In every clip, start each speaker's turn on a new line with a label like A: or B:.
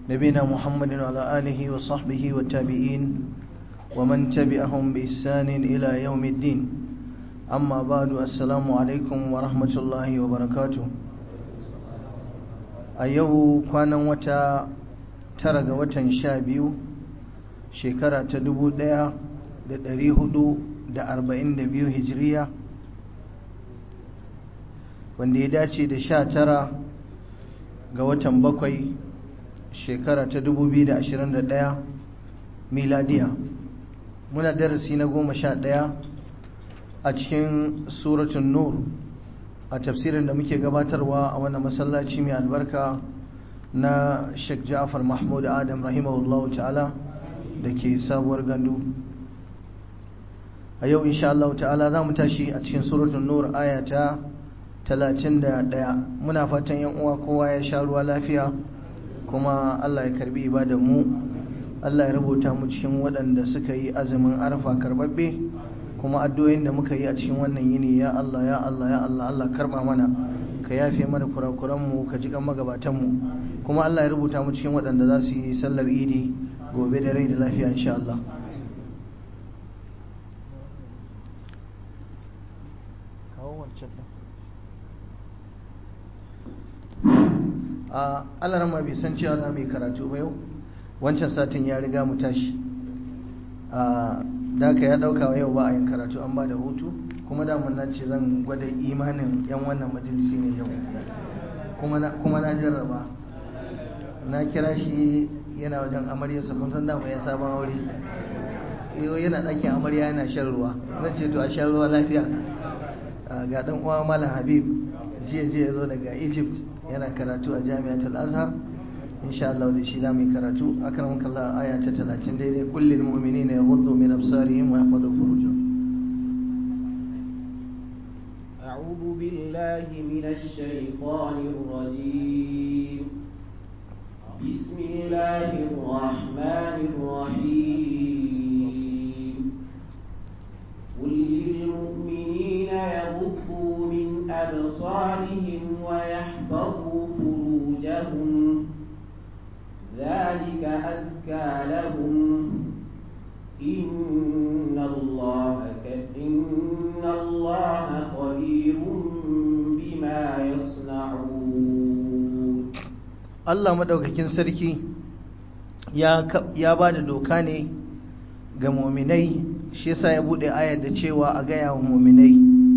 A: نبينا محمد وعلى آله وصحبه والتابعين ومن تبعهم بإحسان إلى يوم الدين أما بعد السلام عليكم ورحمة الله وبركاته أيوه كان وتا ترى وتا شابيو شكرا تدبو ديا da ɗari hudu da arba'in da biyu hijiriya wanda ya dace da sha tara ga watan bakwai shekara ta dubu biyu da ashirin da ɗaya miladiya muna darasi na goma sha ɗaya a cikin suratun nur a tafsirin da muke gabatarwa a wannan masallaci mai albarka na sheikh ja'far mahmud adam rahimahullahu ta'ala da ke sabuwar gandu a yau insha Allah ta'ala za mu tashi a cikin suratul nur aya ta 31 muna fatan yan uwa kowa ya sha ruwa lafiya kuma Allah ya karbi ibadar mu Allah ya rubuta mu cikin waɗanda suka yi azumin arfa karbabbe kuma addu'o'in da muka yi a cikin wannan yini ya Allah ya Allah ya Allah Allah karba mana ka yafe mana kurakuran mu ka ji kan magabatan mu kuma Allah ya rubuta mu cikin waɗanda za su yi sallar idi gobe da rai da lafiya insha Allah a alarma bai san cewa za mu yi karatu ba yau wancan satin ya riga mu tashi a daka ya dauka yau ba a yin karatu an ba da hutu kuma da mun ce zan gwada imanin yan wannan majalisi ne yau kuma na jarraba na kira shi yana wajen amaryarsa kun san dama ya sabon aure yana ɗakin amarya yana shan ruwa zan ce to a shan ruwa lafiya ga ɗan uwa malam habib jiya jiya ya zo daga egypt yana karatu a jami'atul azhar insha Allah da shi zamu yi karatu akramaka Allah aya ta 30 daidai kullil mu'minina yaghuddu min absarihim wa yahfazu furujahum
B: أعوذ بالله من الشيطان الرجيم بسم الله الرحمن الرحيم قل للمؤمنين يغضوا من أبصارهم ويحفظوا فروجهم ذلك أزكى لهم إن الله إن الله خبير بما يصنعون
A: Allah madaukakin sarki ya ya bada doka ne ga mu'minai shi yasa ya bude ayar da cewa a gaya wa mu'minai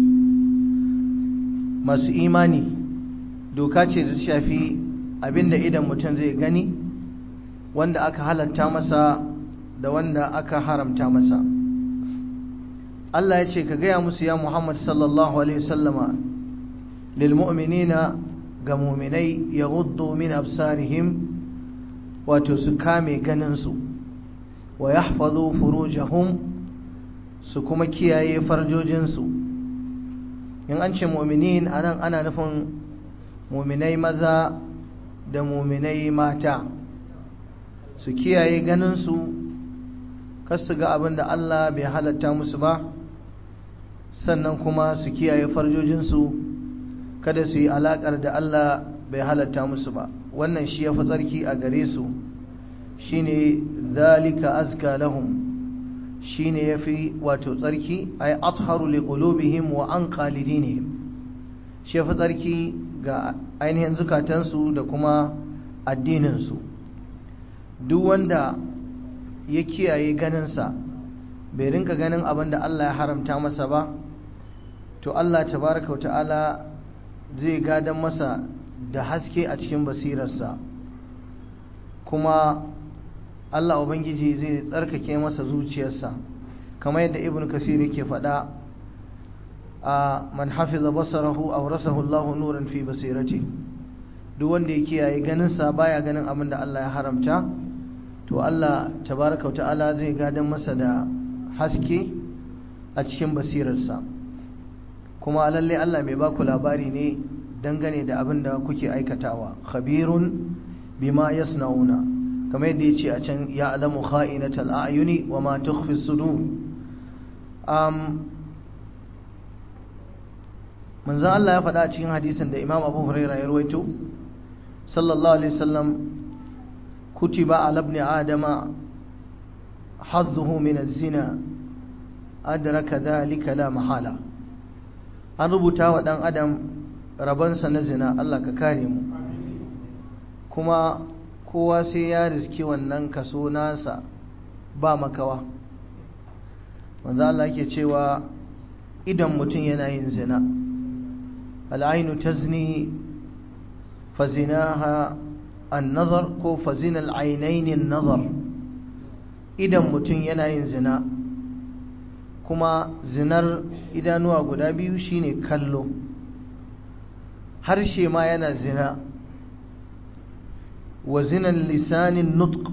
A: masu imani doka ce da shafi abinda idan mutum zai gani wanda aka halatta masa da wanda aka haramta masa Allah ya ce ka gaya musu ya Muhammad sallallahu alaihi wasallama lil mu'minina ga mu'minai yaghuddu min absarihim wato su kame ganin su wa yahfazu furujahum su kuma kiyaye farjojinsu in an ce mu'minin anan ana nufin mu'minai maza da mu'minai mata su kiyaye ganinsu kar su ga abin da Allah bai halatta musu ba sannan kuma su kiyaye farjojinsu kada su yi alaƙar da Allah bai halatta musu ba wannan shi ya fi tsarki a gare su shine zalika azka lahum shine yafi wato tsarki ay atharu liqulubihim wa anqa lidinihim shi yafi tsarki ga ainihin zukatansu da kuma addininsu duk wanda ya kiyaye ganinsa bai rinka ganin abin da Allah ya haramta masa ba to Allah tabaraka wa ta'ala zai gadan masa da haske a cikin basirarsa kuma Allah Ubangiji zai tsarkake masa zuciyarsa kamar yadda ibn kasir yake faɗa a man hafiza basarahu awrasahu Allahu nuran fi basirati duk wanda ya kiyaye ganinsa baya ganin abin da Allah ya haramta to Allah tabaraka ta'ala zai gadan masa da haske a cikin basirarsa kuma lalle Allah mai baku labari ne dangane da abin da kuke aikatawa khabirun bima yasnauna kamar yadda ya ce a can ya alamu kha'inatal a'yuni wa ma tukhfi sudur um manzon Allah ya faɗa a cikin hadisin da Imam Abu Hurairah ya rawaito sallallahu alaihi wasallam kutiba ala ibn adama hazzuhu min az-zina adraka dhalika la mahala an rubuta wa dan adam rabansa na zina Allah ka kare mu kuma kowa sai ya riski wannan kaso nasa ba makawa manzo Allah yake cewa idan mutum yana yin zina al'ainu tazni fa zinaha an-nazar ko fa zina al-ainaini an-nazar idan mutum yana yin zina kuma zinar idanuwa guda biyu shine kallo harshe ma yana zina wa zinan lisanin nutq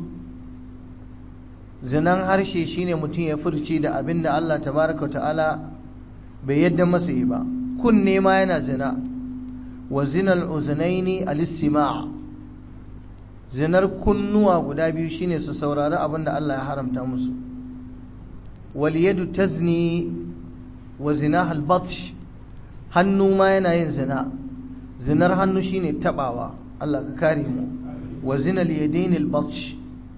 A: zinan harshe shine mutum ya furci da abin da Allah tabaraka ta'ala bai yadda masa yi ba kunne ma yana zina wa zinal uzunaini al-istima' zinar kunnuwa guda biyu shine su saurari abin da Allah ya haramta musu wal yadu tazni wa zinaha al-batsh hannu ma yana yin zina zinar hannu shine tabawa Allah ka kare mu wa zinal yadaini al-batsh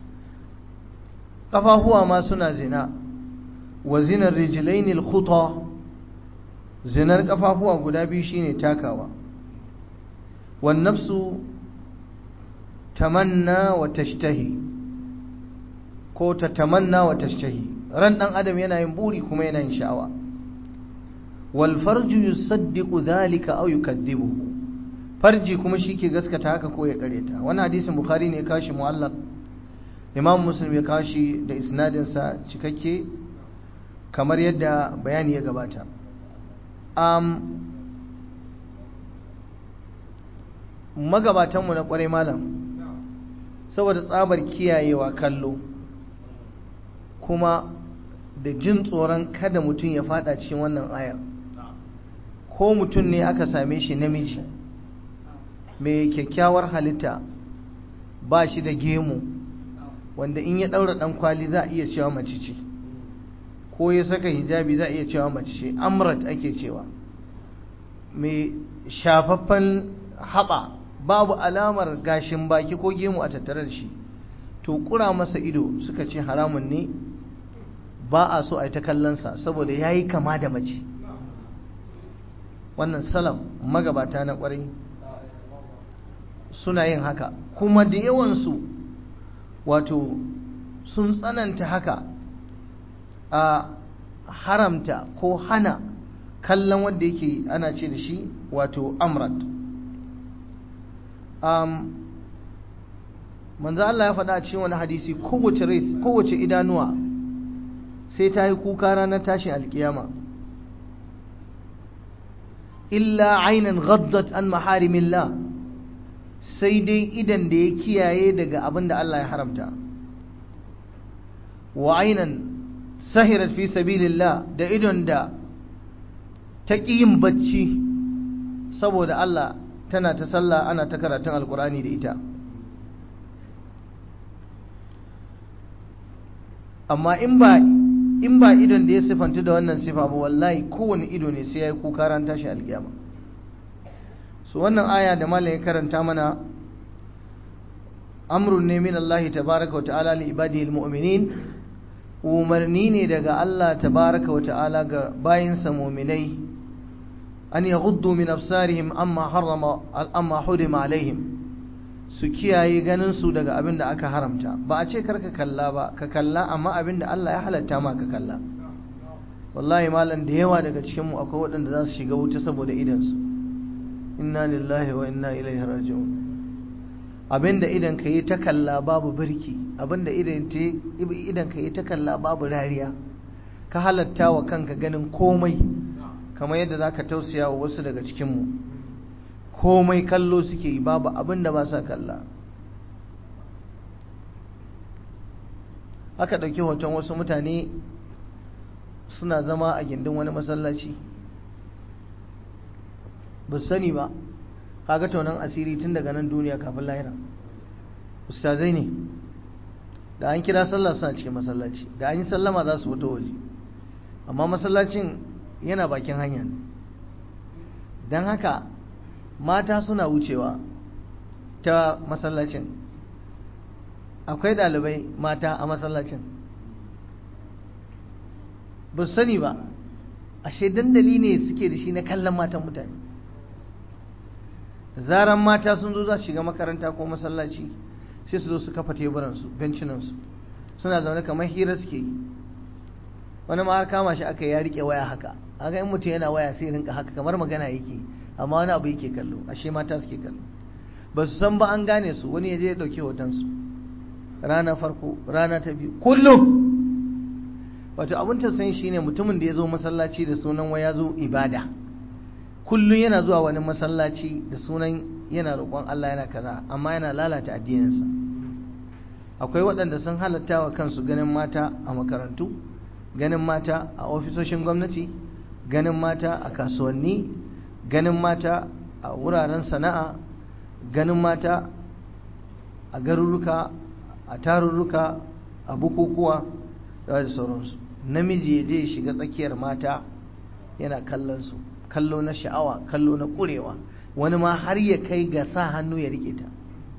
A: kafafuwa ma suna zina wa zinar rijlaini al-khuta zinar kafafuwa guda biyu shine takawa wan nafsu tamanna wa tashtahi ko ta tamanna wa tashtahi ran dan adam yana yin buri kuma yana yin sha'awa wal farju yusaddiqu dhalika aw yukadhibuhu farji kuma shike gaskata haka ko ya kareta wannan hadisin bukhari ne ya kashi mu'allaq imam muslim ya kashi da isnadin sa cikakke kamar yadda bayani ya gabata um, magabatanmu na kwarai malam saboda tsabar kiyayewa kallo kuma da jin tsoron kada mutum ya fada cikin wannan ayar ko mutum ne aka same shi namiji mai kyakkyawar halitta ba shi da gemu wanda in ya daura dan kwali za a iya cewa mace ce ko ya saka hijabi za a iya cewa mace ce amrat ake cewa mai shafaffen haɓa babu alamar gashin baki ko gemu a tattare da shi to kura masa ido suka ce haramun ne ba a so a yi ta kallonsa saboda ya yi kama da mace wannan salam magabata na kwarai suna yin haka kuma da yawansu wato sun tsananta haka a haramta ko hana kallon wanda yake ana ce da shi wato amrat um, manzo Allah ya faɗa a cikin wani hadisi kowace rai kowace idanuwa sai ta yi kuka ranar tashin alkiyama illa ainan ghaddat an maharimillah sai dai idan da ya kiyaye daga abin da Allah ya haramta wa ainan sahirat fi sabilillah da idon da ta ƙi yin bacci saboda Allah tana ta sallah ana ta karatun alkurani da ita amma in ba in ba idon da ya sifanta da wannan sifa ba wallahi kowane ido ne sai ya yi kuka ran tashi alkiyama so wannan aya da malam ya karanta mana amrun ne min Allah tabaraka wa ta'ala li ibadihi almu'minin umarni ne daga Allah tabaraka wa ta'ala ga bayinsa mu'minai an yaghuddu min absarihim amma harrama amma hurima alaihim su kiyaye ganin su daga abin da aka haramta ba a ce karka kalla ba ka kalla amma abin da Allah ya halatta ma ka kalla wallahi malam da yawa daga cikin mu akwai waɗanda za su shiga wuta saboda idan su inna lillahi wa inna ilaihi raji'un abin da idan ka yi ta kalla babu birki abin da idan ka yi ta kalla babu rariya ka halatta wa kanka ganin komai kamar yadda za ka tausaya wa wasu daga cikinmu komai kallo suke yi babu abin da ba sa kalla aka ɗauki hoton wasu mutane suna zama a gindin wani masallaci ba sani ba kaga tonon asiri tun daga nan duniya kafin lahira ustazai ne da an kira sallah suna cikin masallaci da an yi sallama za su fito waje amma masallacin yana bakin hanya don haka mata suna wucewa ta masallacin akwai ɗalibai mata a masallacin ba su sani ba ashe dandali ne suke da shi na kallon matan mutane zaran mata sun zo za su shiga makaranta ko masallaci sai su zo su kafa teburansu bencinansu suna zaune kamar hira suke yi wani ma har kama shi aka ya rike waya haka aga in mutum yana waya sai rinka haka kamar magana yake amma wani abu yake kallo ashe mata suke kallo ba su san ba an gane su wani ya je ya dauki hotonsu rana farko rana ta biyu kullum wato abin tausayin shine mutumin da ya zo masallaci da sunan waya zo ibada kullum yana zuwa wani masallaci da sunan yana roƙon Allah yana kaza amma yana lalata addininsa akwai waɗanda sun halatta wa kansu ganin mata a makarantu ganin mata a ofisoshin gwamnati ganin mata a kasuwanni ganin mata a wuraren sana'a ganin mata a garuruka a tarurruka a bukukuwa da sauransu namiji ya je shiga tsakiyar mata yana kallon su kallo na sha'awa kallo na ƙurewa wani ma har ya kai ga sa hannu ya rike ta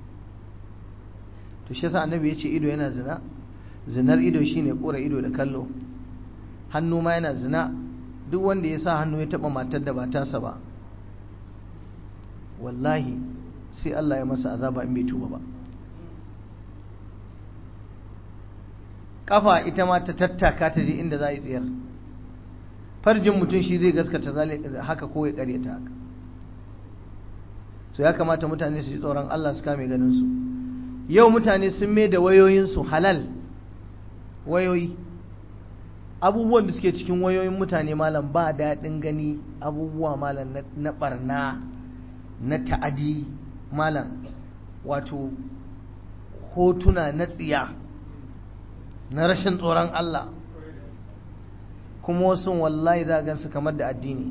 A: to shi yasa annabi ya ce ido yana zina zinar ido shine ƙura ido da kallo hannu ma yana zina duk wanda ya sa hannu ya taɓa matar da ba tasa ba wallahi sai Allah ya masa azaba in bai tuba ba kafa ita ma ta tattaka ta je inda za a yi tsayar farjin mutum shi zai gaskata haka ko ya karyata haka so ya kamata mutane su ji tsoron Allah su kame ganin su yau mutane sun mai da wayoyinsu halal wayoyi abubuwan da suke cikin wayoyin mutane malam ba daɗin gani abubuwa malam na ɓarna na ta'adi malam wato hotuna na tsiya na rashin tsoron Allah kuma wasu wallahi za gansu kamar da addini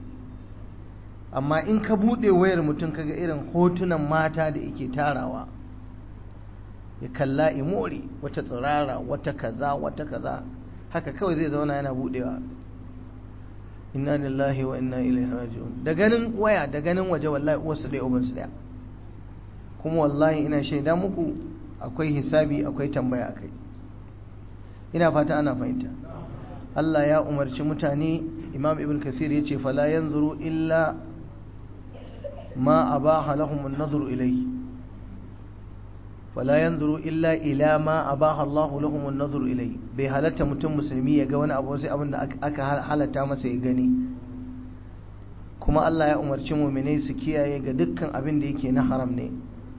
A: amma in ka buɗe wayar mutum kaga irin hotunan mata da yake tarawa ya kalla imori wata tsirara wata kaza wata kaza haka kawai zai zauna yana buɗewa inna lillahi wa inna ilaihi raji'un da ganin waya da ganin waje wallahi uwarsu ɗaya ubansu ɗaya kuma wallahi ina shaida muku akwai hisabi akwai tambaya akai ina fata ana fahimta Allah ya umarci mutane Imam Ibn Kasir yace fala yanzuru illa ma abaha lahum an-nazru ilayhi fala yanzuru illa ila ma abaha Allah lahum an-nazru ilayhi bai halatta mutum musulmi ya ga wani abu sai abin da aka halatta masa ya gani kuma Allah ya umarci mu'minai su kiyaye ga dukkan abin da yake na haram ne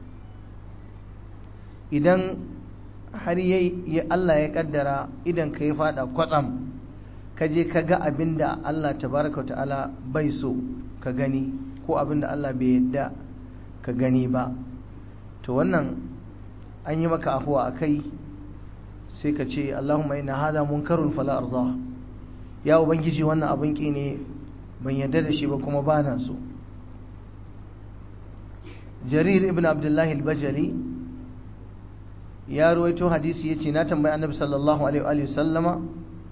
A: idan har ya Allah ya kaddara idan ka ya fada kwatsam ka je ka ga abin da Allah tabaraka ta'ala bai so ka gani ko abin da Allah bai yadda ka gani ba to wannan an yi maka afuwa a kai sai ka ce Allahumma inna hadha munkarun fala arda ya ubangiji wannan abin ki ne ban yadda da shi ba kuma ba na so jarir ibn abdullahi al-bajali ya ruwaito hadisi ya ce na tambayi annabi sallallahu alaihi wa sallama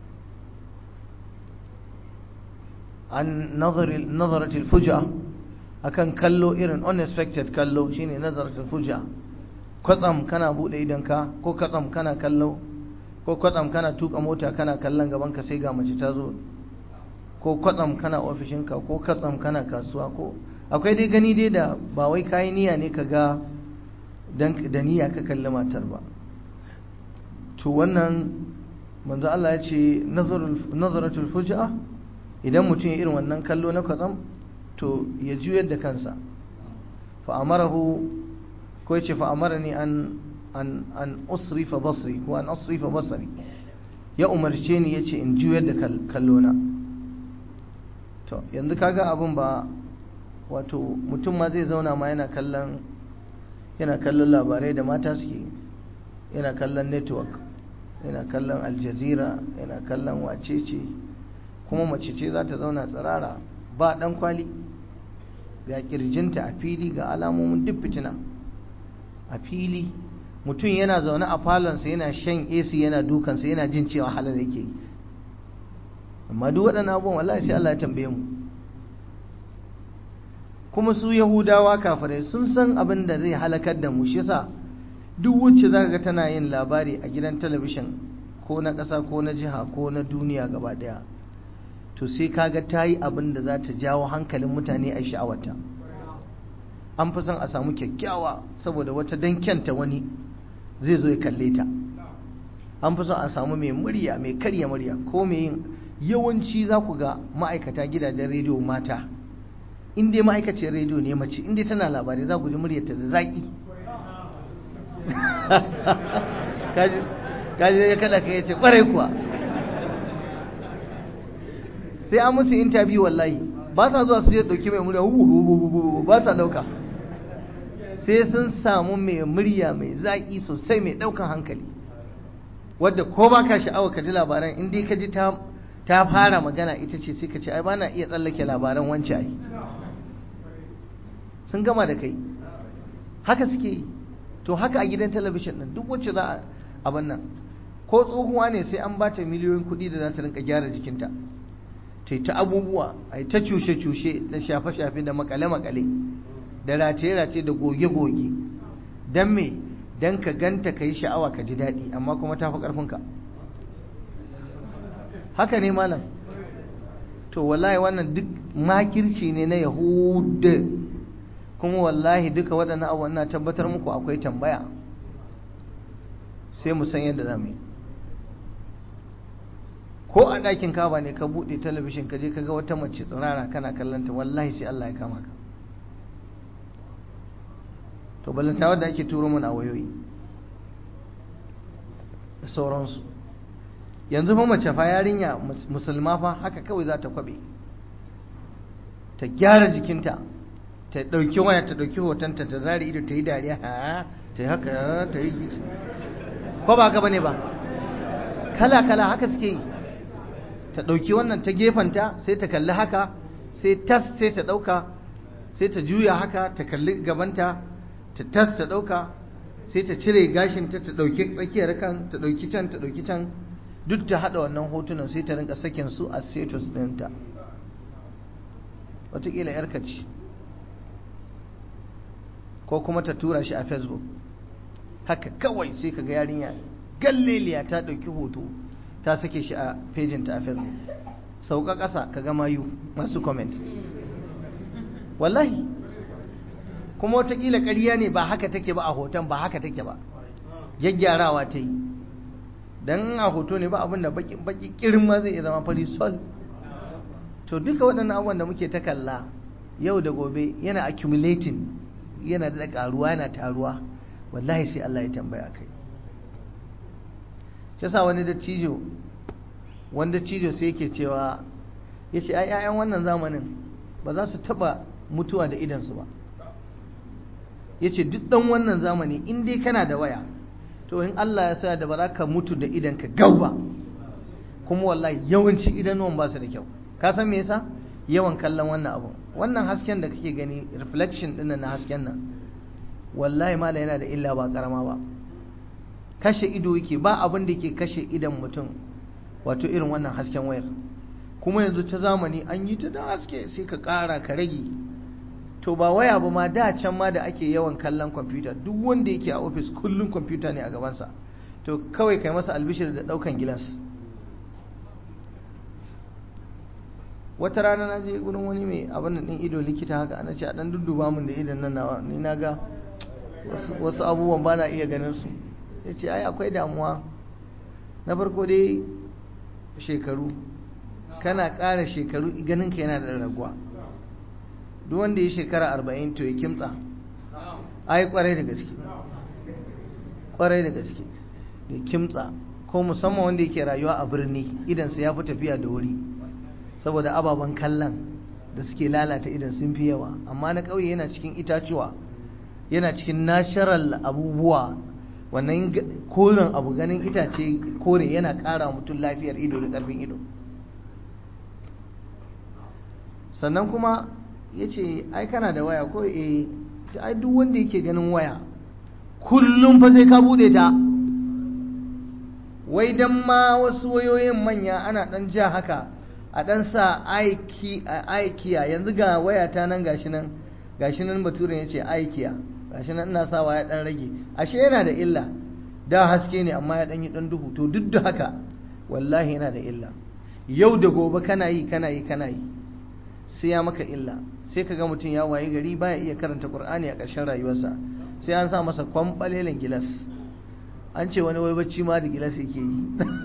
A: an nazaratul fuja akan kallo irin unexpected kallo shine nazaratul fuja kwatsam kana bude idanka ko kwatsam kana kallo ko kwatsam kana tuka mota kana kallon gaban ka sai ga mace ta zo ko kwatsam kana ofishinka ko kwatsam kana kasuwa ko akwai dai gani dai da ba wai kayi niyya ne ka ga da niyya ka kalli matar ba to wannan manzo Allah ya ce nazaratul fujaa idan mutum ya irin wannan kallo na kwatsam to ya juyar da kansa fa amarahu ko ya ce fa amarani an an an usrifa basri ko an asrifa basri ya umarce ni yace in juyar da kallo na to yanzu kaga abun ba wato mutum ma zai zauna ma yana kallon yana kallon labarai da mata suke yana kallon network yana kallon aljazira yana kallon wacece kuma mace ce za ta zauna tsirara ba dan kwali ga kirjinta a fili ga alamomin duk fitina a fili mutum yana zaune a falonsa yana shan AC yana dukansa yana jin cewa halal yake amma duk waɗannan abubuwan wallahi sai Allah ya tambaye mu kuma su yahudawa kafirai sun san abin da zai halakar da mu shi yasa duk wacce za ga tana yin labari a gidan talabishin ko na ƙasa ko na jiha ko na duniya gaba ɗaya to sai kaga ta yi abin da za ta jawo hankalin mutane a sha'awata an fi son a samu kyakkyawa saboda wata dankyanta wani zai zo ya kalle ta an fi son a samu mai murya mai karya murya ko mai yin yawanci za ku ga ma'aikata gidajen rediyo mata in dai ma'aikaciyar rediyo ne mace in dai tana labarai za ku ji muryarta da zaƙi kaji ya kada ka yace kwarai kuwa sai an musu interview wallahi ba sa zuwa su je dauki mai murya ba sa dauka sai sun samu mai murya mai zaƙi sosai mai daukan hankali wadda ko ba ka sha'awa ka ji labaran in dai ka ji ta ta fara magana ita ce sai ka ce ai ba na iya tsallake labaran wance ai sun gama da kai haka suke yi to haka a gidan talabishin ɗin duk wacce za a abin nan ko tsohuwa ne sai an bata miliyoyin kuɗi da za ta rinka gyara jikinta ta yi ta abubuwa a yi ta cushe-cushe da shafe-shafe da makale-makale da rataye-rataye da goge-goge don me don ka ganta ka yi sha'awa ka ji daɗi amma kuma ta fi ƙarfinka haka ne malam to wallahi wannan duk makirci ne na yahudu kuma wallahi duka waɗannan abubuwan na tabbatar muku akwai tambaya sai mu san yadda za mu yi ko a ɗakin kaba ne ka buɗe talabishin ka je ka ga wata mace tsirara kana kallonta wallahi sai Allah ya kama ka to balanta wadda ake turo mana a wayoyi da sauransu yanzu fa mace fa yarinya musulma fa haka kawai za ta kwabe ta gyara jikinta ta ɗauki waya ta ɗauki hotonta ta zari ido ta yi dariya ha ta yi haka ta yi ko ba haka bane ba kala kala haka suke yi ta ɗauki wannan ta gefanta sai ta kalli haka sai tas sai ta ɗauka sai ta juya haka ta kalli gabanta ta tas ta ɗauka sai ta cire gashinta ta ɗauki tsakiyar kan ta ɗauki can ta ɗauki can duk ta haɗa wannan hotunan sai ta rinka sakin su a status ɗinta wataƙila yarka ce ko kuma ta tura shi a facebook haka kawai sai ka ga yarinya galleliya ta ɗauki hoto ta sake shi a fejinta a facebook sauka ƙasa ka ga mayu masu comment wallahi kuma watakila ƙarya ne ba haka take ba a hoton ba haka take ba gyaggyarawa ta yi don a hoto ne ba abin da baki kirin ma zai iya zama fari sol to duka waɗannan abubuwan da muke ta kalla yau da gobe yana accumulating yana da ƙaruwa yana taruwa wallahi sai Allah ya tambaya kai shi yasa wani dattijo wani dattijo sai yake cewa ya ce ai 'ya'yan wannan zamanin ba za su taɓa mutuwa da idansu ba ya ce duk ɗan wannan zamani in dai kana da waya to in Allah ya sa da ba za ka mutu da idanka gau ba kuma wallahi yawanci idanuwan ba su da kyau ka san me yasa yawan kallon wannan abu wannan hasken da kake gani reflection din na hasken nan wallahi mala yana da illa ba karama ba kashe ido yake ba abin da yake kashe idan mutum wato irin wannan hasken wayar kuma yanzu ta zamani an yi ta da haske sai ka ƙara ka rage to ba waya ba ma da can ma da ake yawan kallon kwamfuta duk wanda yake a ofis kullum kwamfuta ne a gabansa to kawai kai masa albishir da ɗaukan gilas wata rana na je gurin wani mai abin da ɗin ido likita haka ana ce a ɗan dudduba min da idan nan nawa ni na ga wasu abubuwan ba na iya ganin su ya ce ai akwai damuwa na farko dai shekaru kana ƙara shekaru ganin ka yana da raguwa duk wanda ya shekara arba'in to ya kimtsa ai kwarai da gaske kwarai da gaske ya kimtsa ko musamman wanda yake rayuwa a birni idansa ya fi tafiya da wuri saboda ababen kallon da suke lalata idan sun fi yawa amma na ƙauye yana cikin itacuwa yana cikin natural abubuwa wannan koren abu ganin itace kore yana ƙara mutum lafiyar ido da ƙarfin ido sannan kuma ya ce ai kana da waya ko e ai duk wanda yake ganin waya kullum fa sai ka bude ta wai dan ma wasu wayoyin manya ana dan ja haka a dan sa aikiya yanzu ga waya ta nan gashi nan gashi nan baturen ya ce aikiya gashi nan ina sawa ya dan rage ashe yana da illa da haske ne amma ya dan yi dan duhu to duk da haka wallahi yana da illa yau da gobe kana yi kana yi kana yi sai ya maka illa sai ka ga mutum ya waye gari baya iya karanta qur'ani a ƙarshen rayuwarsa sai an sa masa kwambalelen gilas an ce wani wai bacci ma da gilas yake yi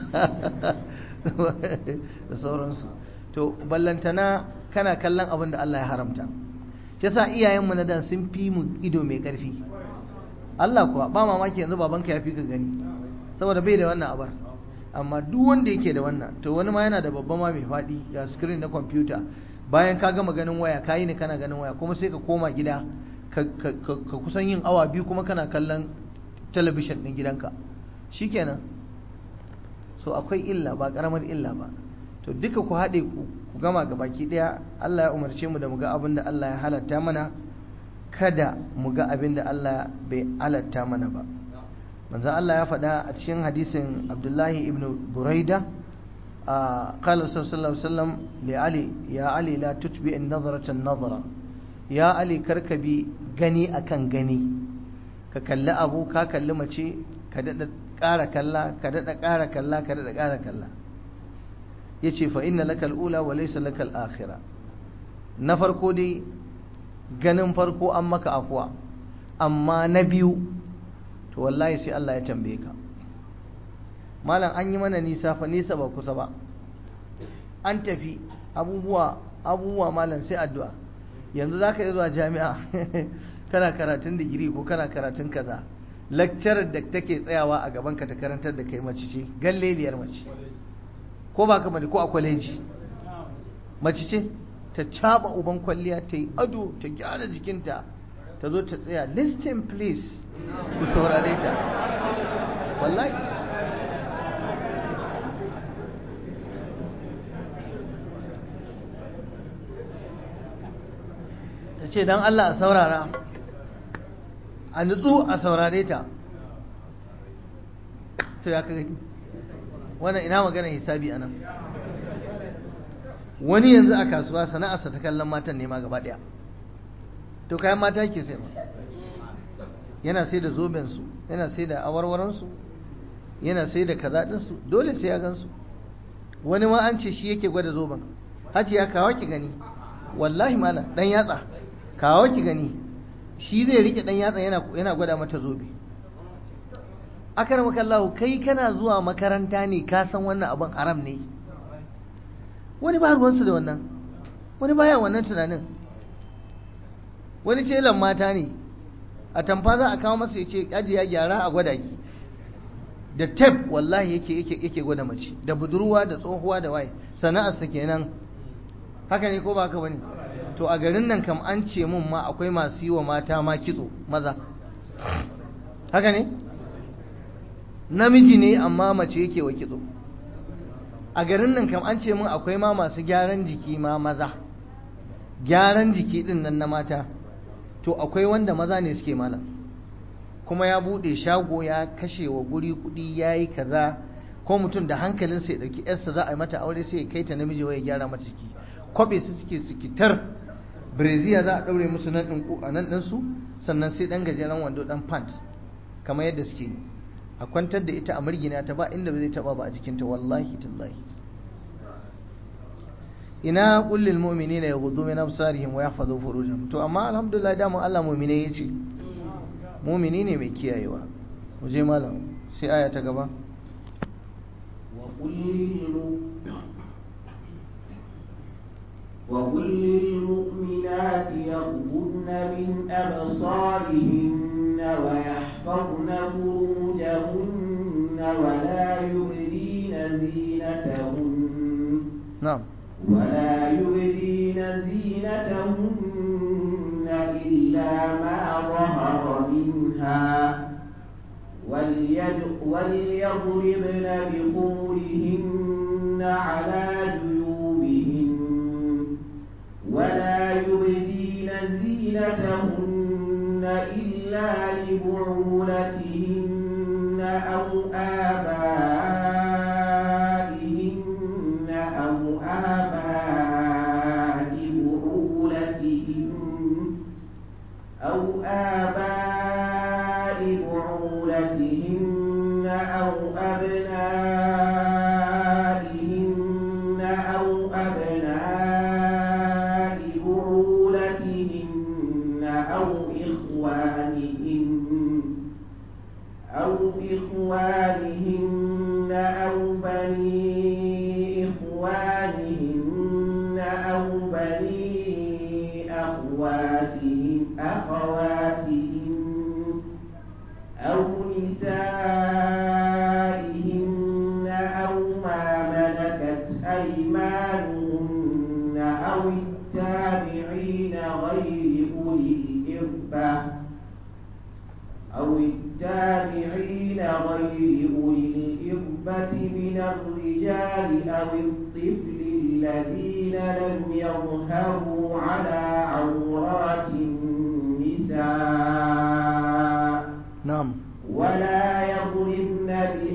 A: da sauransu to ballantana kana kallon abin da Allah ya haramta shi yasa iyayenmu na da sun fi mu ido mai ƙarfi Allah kuwa ba mamaki yanzu babanka ya fi ka gani saboda bai da wannan abar amma duk wanda yake da wannan to wani ma yana da babba ma mai faɗi ga screen na kwamfuta bayan ka gama ganin waya ka yi ne kana ganin waya kuma sai ka koma gida ka kusan yin awa biyu kuma kana kallon talabishin ɗin gidanka shikenan so akwai illa ba ƙaramar illa ba to duka ku haɗe ku gama ga baki ɗaya Allah ya umarce mu da mu ga abin da Allah ya halatta mana kada mu ga abin da Allah bai halatta mana ba manzo Allah ya faɗa a cikin hadisin Abdullahi ibn Buraida a qala sallallahu alaihi wasallam li Ali ya Ali la tutbi an-nazrata an-nazara ya Ali karkabi gani akan gani ka kalli abu ka kalli mace ka dada ƙara kalla ka dada ƙara kalla ka dada ƙara kalla yace fa inna lakal ula wa laysa lakal akhirah na farko dai ganin farko an maka afuwa amma na biyu to wallahi sai Allah ya tambaye ka malam an yi mana nisa fa nisa ba kusa ba an tafi abubuwa abubuwa malam sai addu'a yanzu zaka yi zuwa jami'a kana karatun digiri ko kana karatun kaza lecturer da take tsayawa a gaban ka ta karantar da kai mace ce galleliyar mace ko ba ka bane ko a kwaleji mace ce ta caba uban kwalliya ta yi ado ta gyara jikinta ta zo ta tsaya listen please ku saurare ta wallahi ta ce don Allah a saurara a nutsu a saurare ta to ya ka gani wannan ina magana hisabi a nan wani yanzu a kasuwa sana'arsa ta kallon matan nema gaba daya to kayan mata ke sai yana sai da zobensu yana sai da awarwaransu yana sai da kazaɗinsu dole sai ya gansu wani ma an ce shi yake gwada zoben haji ya kawo ki gani wallahi mala dan yatsa kawo ki gani shi zai rike dan yatsa yana yana gwada mata zobe akar makallahu kai kana zuwa makaranta ne ka san wannan abin haram ne wani ba ruwansu da wannan wani baya wannan tunanin wani celan mata ne a tamfa za a kawo masa ya ce aji ya gyara a gwada ki da tep wallahi yake yake yake gwada mace da budurwa da tsohuwa da waye sana'arsa kenan haka ne ko ba haka bane to a garin nan kam an ce mun ma akwai masu yi wa mata ma kitso maza haka ne namiji ne amma mace yake wa kitso a garin nan kam an ce mun akwai ma masu gyaran jiki ma maza gyaran jiki din nan na mata to akwai wanda maza ne suke malam kuma ya bude shago ya kashe wa guri kudi ya yi kaza ko mutum da hankalinsa ya ɗauki yarsa za a yi mata aure sai ya kai ta namiji wai ya gyara mata jiki kwabe su suke sikitar breziya za a ɗaure musu nan ɗin a nan ɗinsu sannan sai ɗan gajeren wando ɗan pant kamar yadda suke yi a kwantar da ita a murgina ta ba inda ba zai taɓa ba a jikinta wallahi tallahi ina kullil mu'minina yaghuddu min absarihim wa yahfazu furujahum to amma alhamdulillah da mu Allah mu'mine yace mu'mini ne mai kiyayewa mu je malam sai aya ta gaba
B: وقل للمؤمنات يغضن من أبصارهن ويحفظن فروجهن ولا يبدين زينتهن
A: نعم
B: ولا يبدين زينتهن إلا ما ظهر منها وليد- وليضربن بخمرهن على جيوبهن ولا يبدين زينتهن إلا لبعولتهن أو آبائهن أو آباء بعولتهن أو آباء أبنائهن أو أبناء بعولتهن أو إخوانهن أو إخوانهن أو بني إخوانهن أو بني أخواتهن أخواتهن أو نسائهن أو ما ملكت أيمانهن أو التابعين غير أولي الإربة أو التابعين غير أولي الإربة من الرجال أو الطفل الذين لم يظهروا على عورات النساء
A: na'am
B: ولا يضربن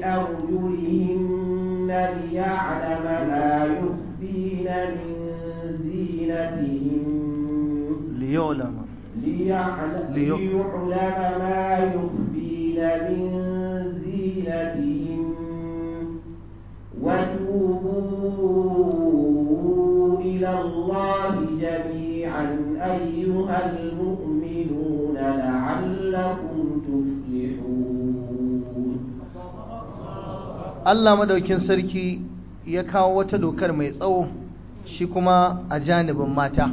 B: بأرجلهن ليعلم ما يخفين من زينتهن
A: liyulama
B: ليعلم,
A: ليع-
B: ليعلم ما يخفين من زينتهن وتوبوا إلى الله جميعا أيها المؤمنون لعلكم تفلحون
A: Allah madaukin sarki ya kawo wata dokar mai tsawo shi kuma a janibin mata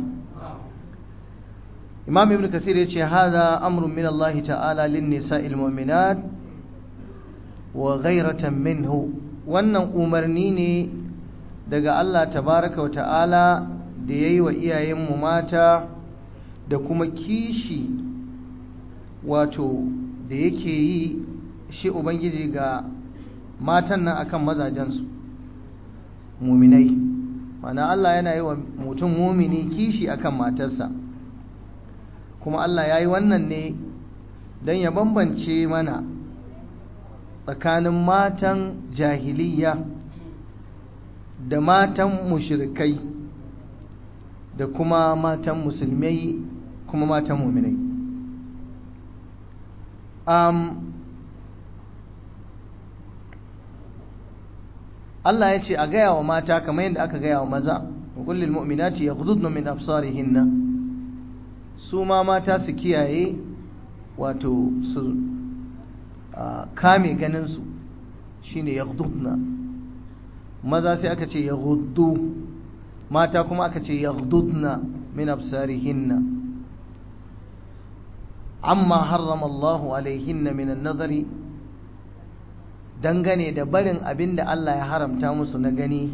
A: Imam Ibn Kasir ya ce hadha amrun min Allah ta'ala lin nisa'il mu'minat wa ghayratan minhu wannan umarni ne daga Allah tabaraka wa ta'ala da yayi wa iyayenmu mata da kuma kishi wato da yake yi shi ubangiji ga matan nan akan mazajensu muminai mana Allah yana yi wa mutum mumini kishi akan matarsa kuma Allah ya yi wannan ne don ya bambance mana tsakanin matan jahiliya da matan mushrikai da kuma matan musulmai kuma matan muminai um, Allah ya ce a gaya wa mata kamar yadda aka gaya wa maza wa kullil mu'minati yaghdudna min absarihinna su ma mata su kiyaye wato su ah, kame ganin su shine yaghdudna maza sai aka ce yaghuddu mata kuma aka ce yaghdudna min absarihinna amma harrama Allahu alaihinna min an-nadari dangane da barin abin da Allah ya haramta musu na gani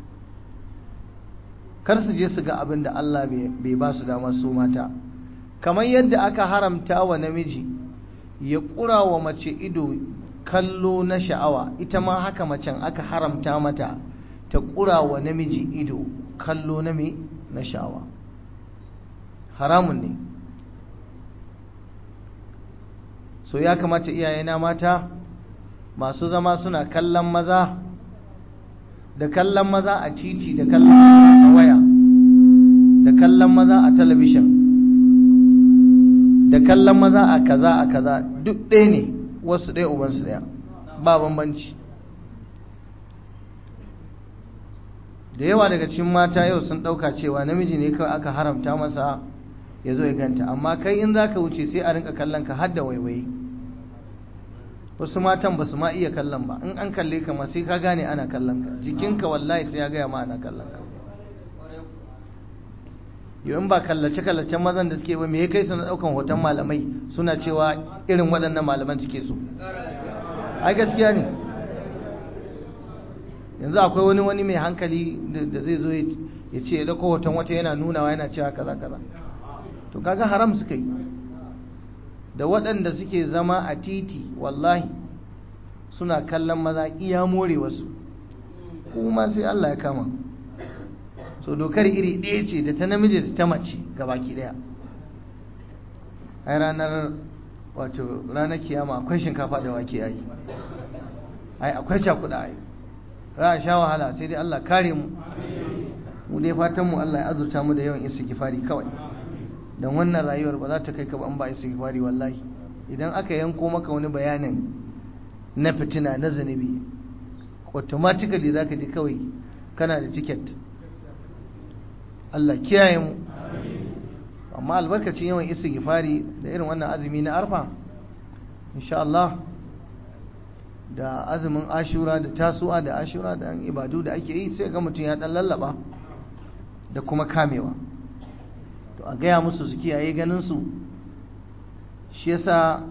A: kar su je su ga abin da Allah bai ba su dama su mata kamar yadda aka haramta wa namiji ya ƙura wa mace ido kallo na sha'awa ita ma haka macen aka haramta mata ta ƙura wa namiji ido kallo na me na sha'awa haramun ne so ya kamata iyayena mata masu zama suna kallon maza da kallon maza a titi da kallon maza a waya da kallon maza a talabishin da kallon maza a kaza a kaza duk ɗaya ne wasu ɗaya ubansu ɗaya ba bambanci da yawa daga cikin mata yau sun ɗauka cewa namiji ne kawai aka haramta masa ya zo ya ganta amma kai in za ka wuce sai a rinka kallon ka har da waiwaye wasu matan ba su ma iya kallon ba in an kalle ka ma sai ka gane ana kallon ka jikinka wallahi sai ya gaya ma ana kallon ka yau in ba kallace kallacen mazan da suke ba me ya kai su na daukan hoton malamai suna cewa irin waɗannan malaman suke so ai gaskiya ne yanzu akwai wani wani mai hankali da zai zo ya ce ya dauko hoton wata yana nunawa yana cewa kaza kaza to kaga haram suka yi da waɗanda suke zama a titi wallahi suna kallon maza iya more wasu kuma sai Allah ya kama so dokar iri ɗaya ce da ta namiji da ta mace gabaki ɗaya ai ranar wato ranar kiyama akwai shinkafa da wake ai ai akwai cakuɗa ai za a sha wahala sai dai Allah kare mu mu dai fatan mu Allah ya azurta mu da yawan istighfari kawai don wannan rayuwar ba za ta kai ka ba an ba istighfari wallahi idan aka yanko maka wani bayanin na fitina na zunubi automatically za ka ji kawai kana da ticket Allah kiyaye mu amma albarkacin yawan istighfari da irin wannan azumi na arfa insha Allah da azumin ashura da tasu'a da ashura da ibadu da ake yi sai ga mutum ya dan lallaba da kuma kamewa to a gaya musu su kiyaye ganin su shi yasa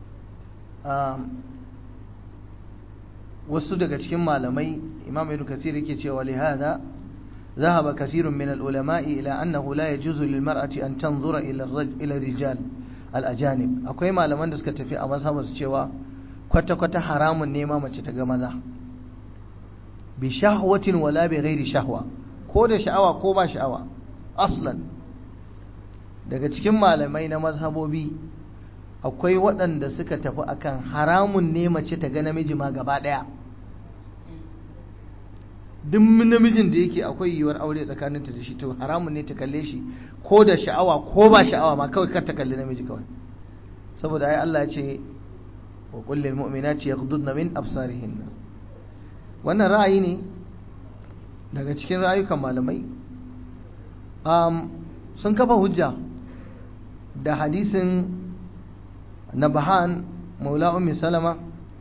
A: wasu daga cikin malamai imam ibn kasir yake cewa li hada ذهب كثير من العلماء إلى أنه لا يجوز للمرأة أن تنظر إلى الرجل إلى الرجال الأجانب akwai malaman da suka tafi a mazhabar su cewa kwata kwata haramun nema mace ta ga maza bi shahwatin wala bi ghairi shahwa ko da sha'awa ko ba sha'awa aslan daga cikin malamai na mazhabobi akwai waɗanda suka tafi akan haramun ne mace ta ga namiji ma gaba ɗaya duk namijin da yake akwai yiwuwar aure tsakaninta da shi to haramun ne ta kalle shi ko da sha'awa ko ba sha'awa ma kawai kar ta kalli namiji kawai saboda ai Allah ya ce wa qul lil mu'minati yaghdudna min absarihin wannan ra'ayi ne daga cikin rayukan malamai um, sun kafa hujja da hadisin nabahan maula ummi salama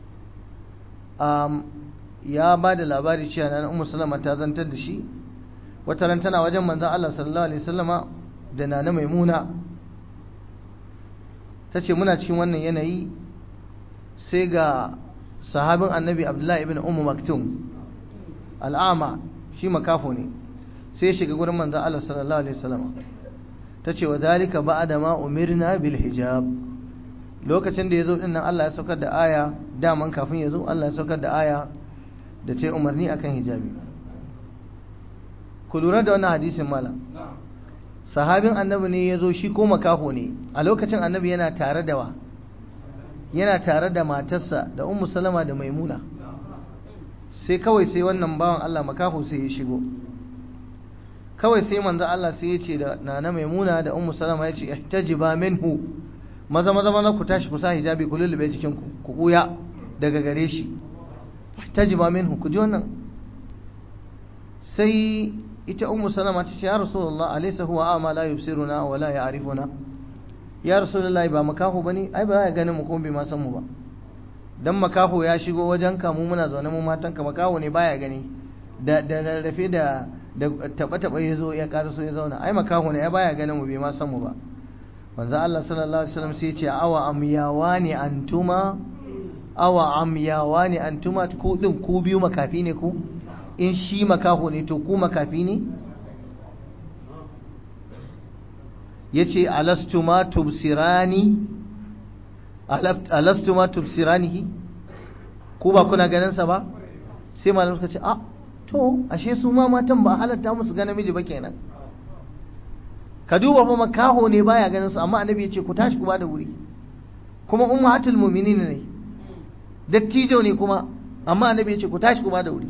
A: um, ya ba da labari cewa na ummu salama ta zantar da shi wata ran tana wajen manzon Allah sallallahu alaihi wasallama da nana maimuna tace muna cikin wannan yanayi sai ga sahabin annabi abdullahi ibn ummu maktum al'ama shi makafo ne sai ya shiga gurin manzon Allah sallallahu alaihi wasallama tace wa zalika ba'da ma umirna bil hijab lokacin da yazo din nan Allah ya saukar da aya daman kafin yazo Allah ya saukar da aya da ta yi umarni akan hijabi ku lura da wannan hadisin malam sahabin annabi ne ya zo shi ko makaho ne a lokacin annabi yana tare da wa yana tare da matarsa da ummu salama da maimuna sai kawai sai wannan bawan Allah makaho sai ya shigo kawai sai manzo Allah sai ya ce da nana maimuna da ummu salama ya ce ihtajiba minhu maza maza maza ku tashi ku sa hijabi ku lullube jikin ku ku kuya daga gare shi ihtajiba minhu ku ji wannan sai ita ummu salama ta ce ya rasulullah alaysa huwa ama la yubsiruna wa la ya'rifuna ya rasulullahi ba makaho bane ai ba ya ganin mu kuma bai ma san mu ba dan makaho ya shigo wajen ka mu muna zaune mu matan ka makaho ne baya gani da da rarrafe da da taba taba yazo ya karaso ya zauna ai makaho ne ai baya ganin mu bai ma san mu ba manzo Allah sallallahu alaihi wasallam sai ya ce awa amyawani antuma awa amyawani antuma ku din ku biyu makafi ne ku in shi makaho ne to ku makafi ne ya ce alastuma tubsirani alastuma tubsiranihi ku ba kuna ganinsa ba sai malam suka ce a to ashe su ma matan ba halatta musu ga namiji ba kenan ka duba fa makaho ne baya ganin su amma annabi ya ce ku tashi ku ba da wuri kuma ummatul mu'minin ne dattijo ne kuma amma annabi ya ce ku tashi ku ba da wuri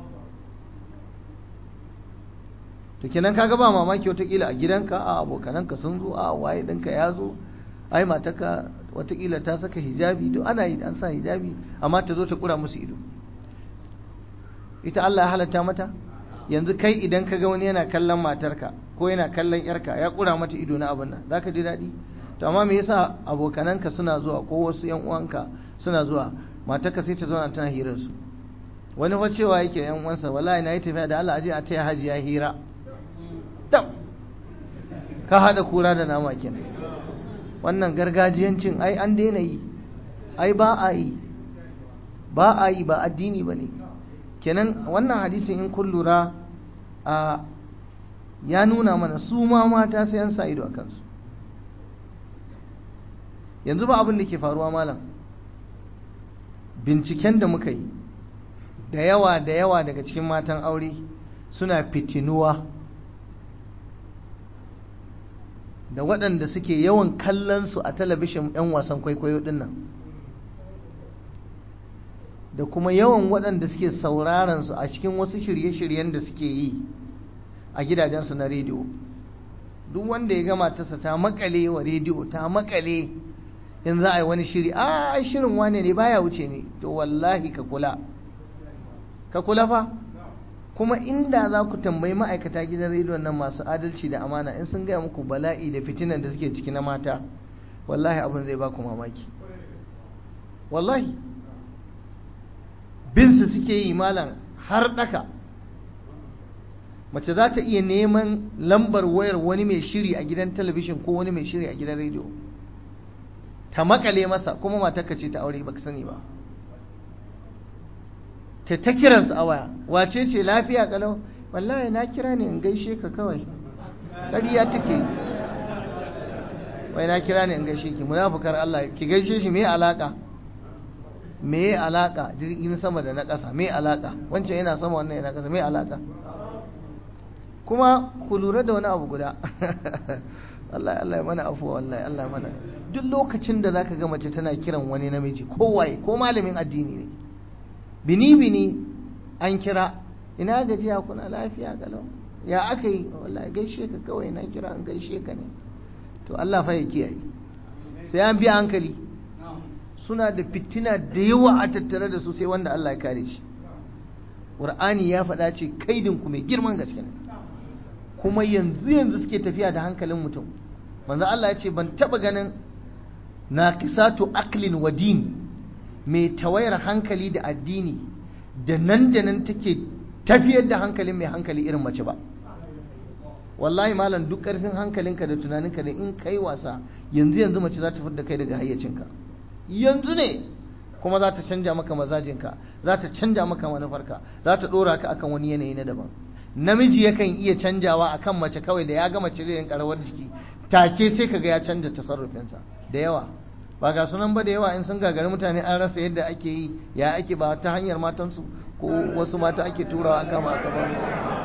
A: to kenan kaga ba mamaki watakila a gidanka a abokananka sun zo a waye ɗinka ya zo ai mataka watakila ta saka hijabi to ana yi an sa hijabi amma ta zo ta kura musu ido ita Allah ya halatta mata yanzu kai idan ka ga wani yana kallon matarka ko yana kallon yarka ya kura mata ido na abin nan zaka ji daɗi to amma me yasa abokananka suna zuwa ko wasu yan uwanka suna zuwa matarka sai ta zauna tana hirar su wani fa cewa yake yan uwansa wallahi na yi tafiya da Allah aje a taya hajiya hira tab ka hada kura da nama kenan wannan gargajiyancin ai an daina yi ai ba a yi ba a yi ba addini ba ne kenan wannan hadisin in kun lura a ya nuna mana su ma mata sai an sa ido a kansu yanzu ba abin da ke faruwa malam binciken da muka yi da yawa da yawa daga cikin matan aure suna fitinuwa da waɗanda suke yawan kallon su a talabishin 'yan wasan kwaikwayo ɗin nan da kuma yawan waɗanda suke sauraron su a cikin wasu shirye-shiryen da suke yi a gidajensu na rediyo duk wanda ya gama tasa ta makale wa rediyo ta makale in za a yi wani shiri a ai shirin wane ne baya wuce ne to wallahi ka kula ka kula fa kuma inda za ku tambayi ma'aikata gidan rediyon nan masu adalci da amana in sun gaya muku bala'i da fitinan da suke ciki na mata wallahi abin zai ba ku mamaki wallahi binsu suke yi malam har daka mace za ta iya neman lambar wayar wani mai shiri a gidan talabishin ko wani mai shiri a gidan rediyo ta makale masa kuma matarka ce ta aure baka sani ba ta ta kiransa a waya wace ce lafiya kalau wallahi na kira ne in gaishe ka kawai ƙarya take wai na kira ne in gaishe ki munafukar Allah ki gaishe shi me alaka me alaka jirgin sama da na ƙasa me alaka wancan yana sama wannan yana ƙasa me alaka kuma ku lura da wani abu guda Allah Allah ya mana afuwa wallahi Allah mana duk lokacin da zaka ga mace tana kiran wani namiji ko waye ko malamin addini ne bini bini an kira ina gajiya kuna lafiya galau ya aka yi wallahi gaishe ka kawai na kira an gaishe ka ne to Allah fa ya kiyaye sai an biya hankali suna da fitina da yawa a tattare da su sai wanda Allah ya kare shi Qur'ani ya faɗa ce kaidin ku mai girman gaske ne kuma yanzu yanzu suke tafiya da hankalin mutum manzo Allah ya ce ban taba ganin naqisatu aqlin wa din mai tawayar hankali da addini da nan da nan take tafiyar da hankalin mai hankali irin mace ba wallahi malam duk karfin hankalinka da tunaninka da in kai wasa yanzu yanzu mace za ta fitar da kai daga hayyacinka yanzu ne kuma za ta canja maka mazajinka za ta canja maka manufarka za ta dora ka akan wani yanayi na daban namiji yakan iya canjawa akan mace kawai da ya ga mace zai rinka rawar jiki take sai kaga ya canja tasarrufinsa da yawa ba ga sunan ba da yawa in sun gagari mutane an rasa yadda ake yi ya ake ba ta hanyar matansu ko wasu mata ake turawa aka ma aka ba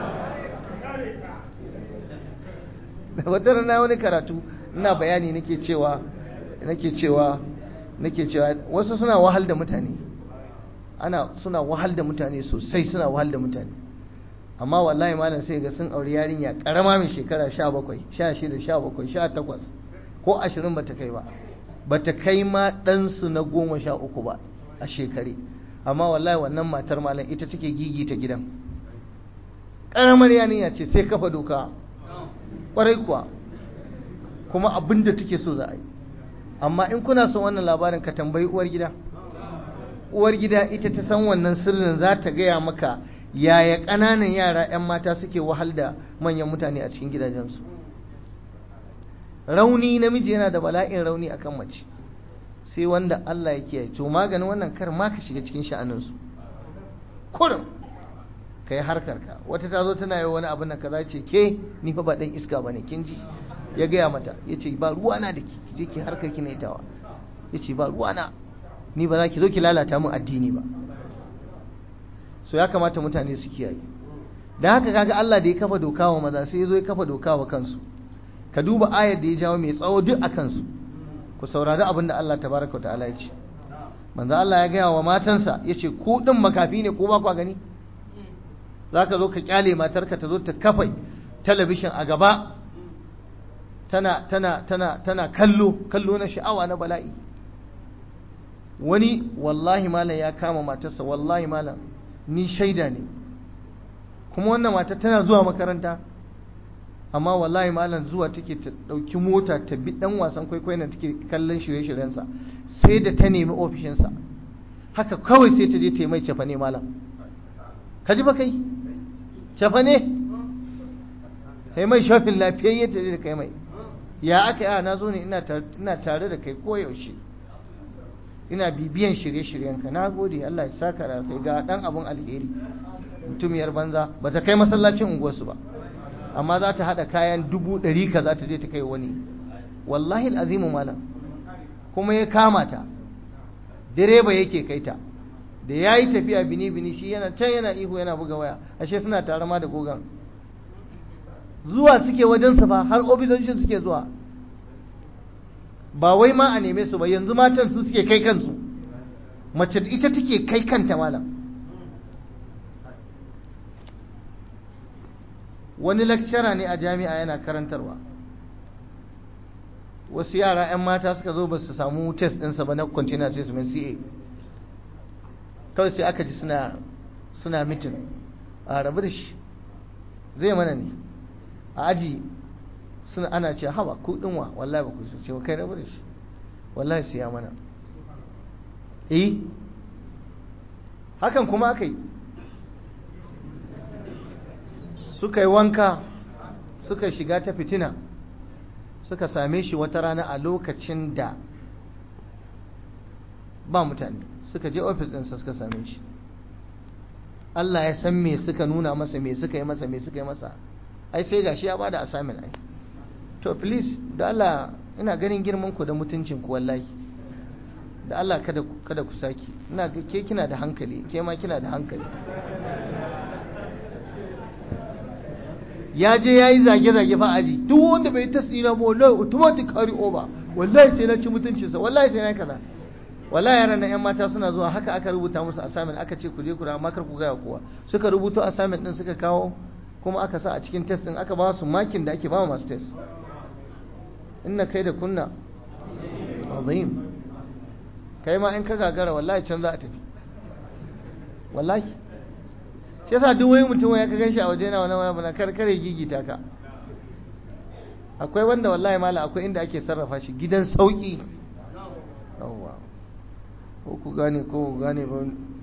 A: wata rana wani karatu ina bayani nake cewa nake cewa nake cewa wasu suna wahal da mutane ana suna wahal da mutane sosai suna wahal da mutane amma wallahi malam sai ga sun auri yarinya karama mai shekara 17 16 17 18 ko 20 bata kai ba bata kai ma ɗansu na goma sha uku ba a shekare amma wallahi wannan matar malam ita take gigita gidan ƙaramar yaniya ce sai kafa doka ƙwarai kuwa kuma abin da take so za a yi amma in kuna son wannan labarin ka tambayi uwar gida uwar gida ita ta san wannan sirrin za ta gaya maka yaya ƙananan yara 'yan mata suke wahal da manyan mutane a cikin gidajensu rauni namiji yana da bala'in rauni akan mace sai wanda Allah ya kiyaye to maganin wannan kar ma ka shiga cikin sha'aninsu kurum ka yi harkarka wata ta zo tana yi wani abin nan kaza ce ke ni fa ba dan iska bane kin ji ya gaya mata ya ce ba ruwa na da ki je ki harkar ki na itawa ya ce ba ruwa na ni ba za ki zo ki lalata min addini ba so ya kamata mutane su kiyaye da haka kaga Allah da ya kafa doka wa maza sai ya zo ya kafa doka wa kansu ka duba ayar da ya jawo mai tsawo duk a kansu ku saurari abin da Allah tabaraka wa ta'ala ya ce manzo Allah ya gaya wa matansa ya ce ku din makafi ne ko ba ku gani za ka zo ka kyale matarka ta zo ta kafa talabishin a gaba tana tana tana tana kallo kallo na sha'awa na bala'i wani wallahi malam ya kama matarsa wallahi malam ni shaida ne kuma wannan mata tana zuwa makaranta amma wallahi malam zuwa take ta dauki mota ta bi dan wasan kwaikwayon da take kallon shirye-shiryensa sai da ta nemi ofishinsa haka kawai sai ta je ta yi mai cefane malam ka ji ba kai cefane ta yi mai shafin lafiyayye ta je da kai mai ya aka yi na zo ne ina tare da kai koyaushe ina bibiyan shirye-shiryenka na gode Allah ya saka da kai ga dan abun alheri mutumiyar banza ba ta kai masallacin unguwarsu ba amma za ta haɗa kayan dubu ɗari ka za ta je ta kai wani wallahi azimu malam kuma ya kama ta direba yake kai ta da ya yi tafiya bini-bini shi yana can yana ihu yana buga waya ashe suna tare ma da gogan zuwa suke wajensa ba har ofisoshin suke zuwa ba wai ma a neme su ba yanzu matan su suke kai kansu mace ita take kai kanta malam wani lakcara ne a jami'a yana karantarwa wasu yara 'yan mata suka zo ba su samu test ɗinsa ba na container assessment ca kawai sai aka ji suna suna mitin a rabu da shi zai mana ne a aji suna ana ce hawa ku dinwa wallahi ba ku so ce kai rabu da shi wallahi sai ya mana eh hakan kuma aka yi suka yi wanka suka shiga ta fitina suka same shi wata rana a lokacin da ba mutane suka je ofis ɗinsa suka same shi Allah ya san me suka nuna masa me suka yi masa me suka yi masa ai sai gashi ya bada assignment ai to please da Allah ina ganin girman ku da mutuncin ku wallahi da Allah kada kada ku saki ina ke kina da hankali ke ma kina da hankali ya je ya yi zage-zage fa aji duk wanda bai tasiri ba wallahi automatic carry over wallahi sai na ci mutuncinsa wallahi sai na kaza wallahi yaran nan yan mata suna zuwa haka aka rubuta musu assignment aka ce ku je ku amma kar ku gaya kowa suka rubuto assignment din suka kawo kuma aka sa a cikin test din aka ba su makin da ake ba masu test inna kai da kunna azim kai ma in ka gagara wallahi can za a tafi wallahi shi yasa duk wani mutum ya ka gan shi a waje na wani wani kar kare gigita ka akwai wanda wallahi mala akwai inda ake sarrafa shi gidan sauki yawwa ko ku gane ko ku gane ba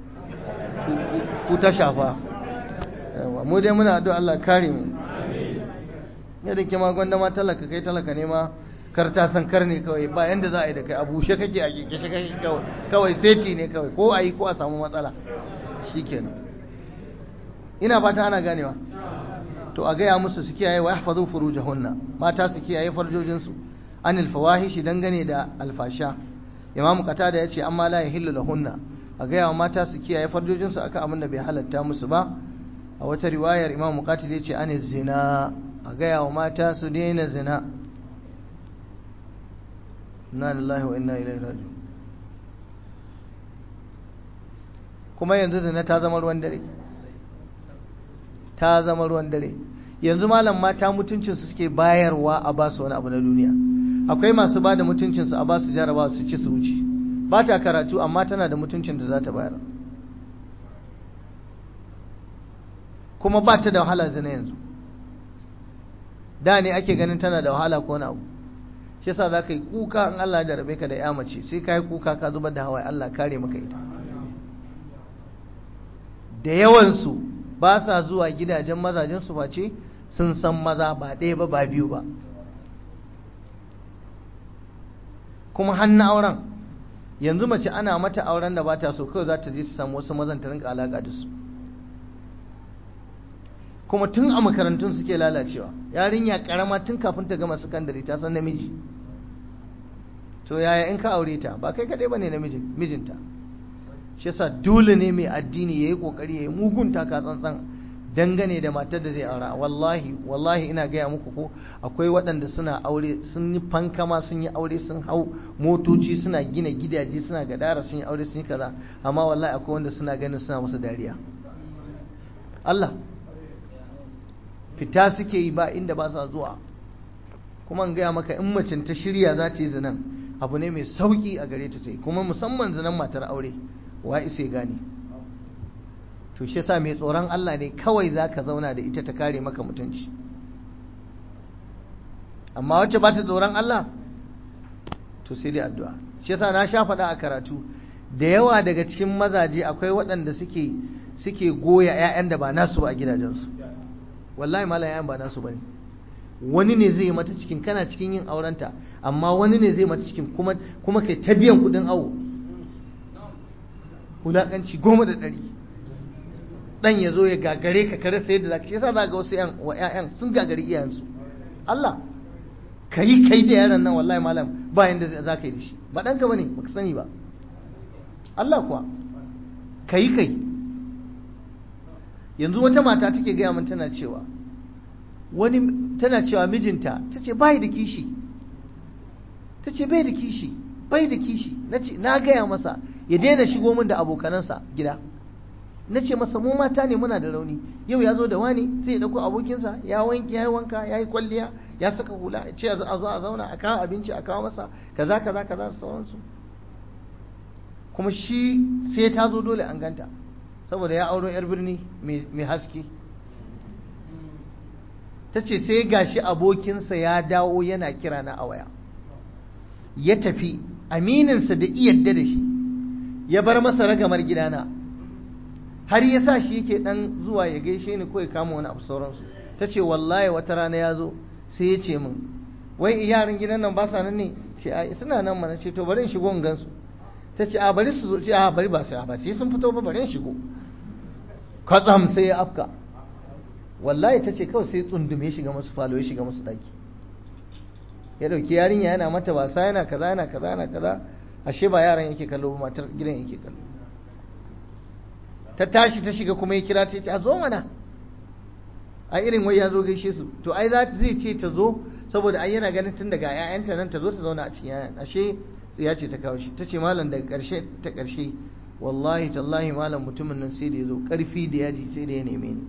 A: ku ta shafa yawwa mu dai muna addu'a Allah kare mu yadda ke ma gwanda ma talaka kai talaka ne ma kar ta san kar ne kawai ba yanda za a yi da kai a bushe kake a kekeshe kake kawai kawai seti ne kawai ko a yi ko a samu matsala shikenan ina fata ana ganewa to a gaya musu su kiyaye wa yahfazu furujahunna mata su kiyaye farjojinsu anil fawahishi dangane da alfasha imamu qatada yace amma la yahillu lahunna a gaya wa mata su kiyaye farjojinsu akan abin da bai halatta musu ba a wata riwayar imamu qatil yace anil zina a gaya wa mata su daina zina inna lillahi wa inna ilaihi raji'un kuma yanzu zina ta zama ruwan dare ta zama ruwan dare yanzu malam mata mutuncinsu suke bayarwa a ba su wani abu na duniya akwai masu ba da mutuncinsu a ba su jaraba su ci su wuce ba ta karatu amma tana da mutuncin da za ta bayar kuma ba ta da wahala zina yanzu da ne ake ganin tana da wahala ko na abu shi yasa za ka yi kuka in Allah ya rabe ka da ya mace sai ka yi kuka ka zubar da hawaye Allah kare maka ita da yawansu ba sa zuwa gidajen mazajensu face sun san maza ba ɗaya ba ba biyu ba kuma hannun auren yanzu mace ana mata auren da ba ta so kawai za ta je ta samu wasu mazan ta rinka alaƙa da su kuma tun a makarantun suke lalacewa yarinya karama tun kafin ta gama sakandare ta san namiji to yaya in ka aure ta ba kai kaɗai ba ne mijinta shi yasa dole ne mai addini ya yi ƙoƙari ya yi mugun taka tsantsan dangane da matar da zai aura wallahi wallahi ina gaya muku ko akwai waɗanda suna aure sun yi fankama sun yi aure sun hau motoci suna gina gidaje suna gadara sun yi aure sun yi kaza amma wallahi akwai wanda suna ganin suna musu dariya Allah fita suke yi ba inda ba sa zuwa kuma in gaya maka in macin ta shirya za ta yi zinan abu ne mai sauki a gare ta ta yi kuma musamman zinan matar aure wa isa gane to shi yasa mai tsoron Allah ne kawai za ka zauna da ita ta kare maka mutunci amma wacce ba ta tsoron Allah to sai dai addu'a shi yasa na sha faɗa a karatu da yawa daga cikin mazaje akwai waɗanda suke suke goya 'ya'yan da ba nasu ba a gidajensu wallahi malam 'ya'yan ba nasu bane wani ne zai mata cikin kana cikin yin aurenta amma wani ne zai mata cikin kuma kuma kai ta biyan kuɗin awo wulaƙanci goma da ɗari dan ya zo ya gagare ka kare sai da zaka shi yasa za ga wasu yan wa ƴaƴan sun gagari iyayensu Allah kai kai da yaron nan wallahi malam ba yanda za ka yi da shi ba ɗanka bane baka sani ba Allah kuwa kai kai yanzu wata mata take gaya min tana cewa wani tana cewa mijinta ta ce bai da kishi ta ce bai da kishi bai da kishi na gaya masa ya daina shigo min da abokanansa gida na ce masa mu mata ne muna da rauni yau ya zo da wani sai ya dauko abokinsa ya wanke ya yi wanka ya yi kwalliya ya saka hula ya ce a zo a zauna a kawo abinci a kawo masa kaza kaza kaza da sauransu kuma shi sai ta zo dole an ganta saboda ya auro yar birni mai haske ta ce sai gashi abokinsa ya dawo yana kira na a waya ya tafi amininsa da iyadda da shi ya bar masa ragamar gidana har ya sa shi yake dan zuwa ya gaishe ni ko ya kama wani abu sauransu ta ce wallahi wata rana ya zo sai ya ce min wai yaran gidan nan ba sa nan ne ce a suna nan mana ce to bari in shigo in gansu ta ce a bari su zo ce a bari ba sai ba sai sun fito ba bari in shigo kwatsam sai ya afka wallahi ta ce kawai sai tsundume ya shiga masu falo ya shiga masu daki ya dauki yarinya yana mata wasa yana kaza yana kaza yana kaza ashe ba yaran yake kallo ba matar gidan yake kallo ta tashi ta shiga kuma ya kira ta ce a zo mana a irin wai ya zo gaishe su to ai za zai ce ta zo saboda ai yana ganin tun daga ƴaƴanta nan ta zo ta zauna a cikin ƴaƴan ashe tsiya ce ta kawo shi ta ce malam daga ƙarshe ta ƙarshe wallahi tallahi malam mutumin nan sai da ya zo ƙarfi da yaji sai da ya neme ni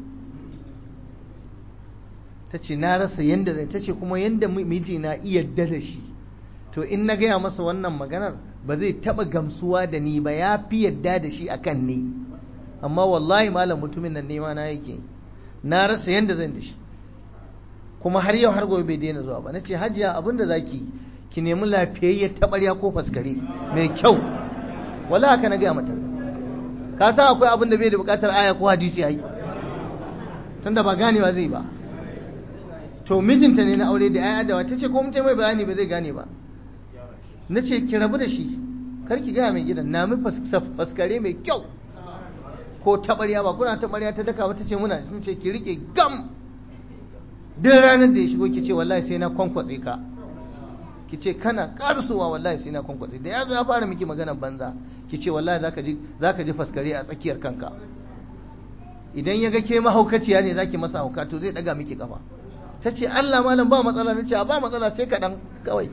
A: ta ce na rasa yanda zai ta ce kuma yanda miji na iya da shi to in na gaya masa wannan maganar ba zai taɓa gamsuwa da ni ba ya fi yadda da shi akan ni amma wallahi malam mutumin nan nema na yake na rasa yanda zan da shi kuma har yau har gobe bai daina zuwa ba nace hajiya abinda zaki ki nemi lafiyayyar tabarya ko faskare mai kyau wala haka na gaya mata ka san akwai abin da bai da bukatar aya ko hadisi ai tunda ba ganewa zai ba to mijinta ne na aure da aya da wata ce ko mutum mai bayani ba zai gane ba nace ki rabu da shi kar ki gaya mai gidan na mi faskare mai kyau ko tabarya ba kuna tabarya ta daka wata ce muna sun ce ki rike gam duk ranar da ya shigo ki ce wallahi sai na kwankwatse ka ki ce kana karsuwa wallahi sai na kwankwatse da ya zo ya fara miki magana banza ki ce wallahi zaka ji zaka ji faskare a tsakiyar kanka idan ya ga ke mahaukaciya ne zaki masa hauka to zai daga miki kafa ta ce Allah malam ba matsala na ce ba matsala sai kaɗan kawai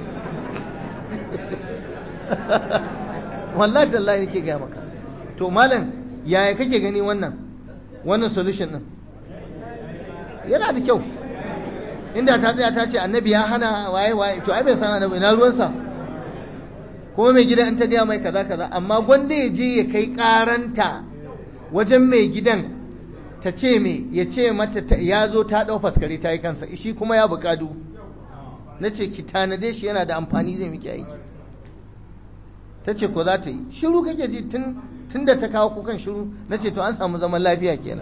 A: wallahi tallahi nake gaya maka to malam yaya kake gani wannan wannan solution din yana da kyau inda ta tsaya ta ce annabi ya hana waye waye to ai bai san annabi ina ruwansa kuma mai gidan in ta gaya mai kaza kaza amma gwanda ya je ya kai karanta wajen mai gidan ta ce me ya ce mata ya zo ta ɗau faskare ta yi kansa shi kuma ya buƙadu na ce ki tanade shi yana da amfani zai miki aiki ta ce ko za ta yi shiru kake ji tun da ta kawo kukan shiru na ce to an samu zaman lafiya kenan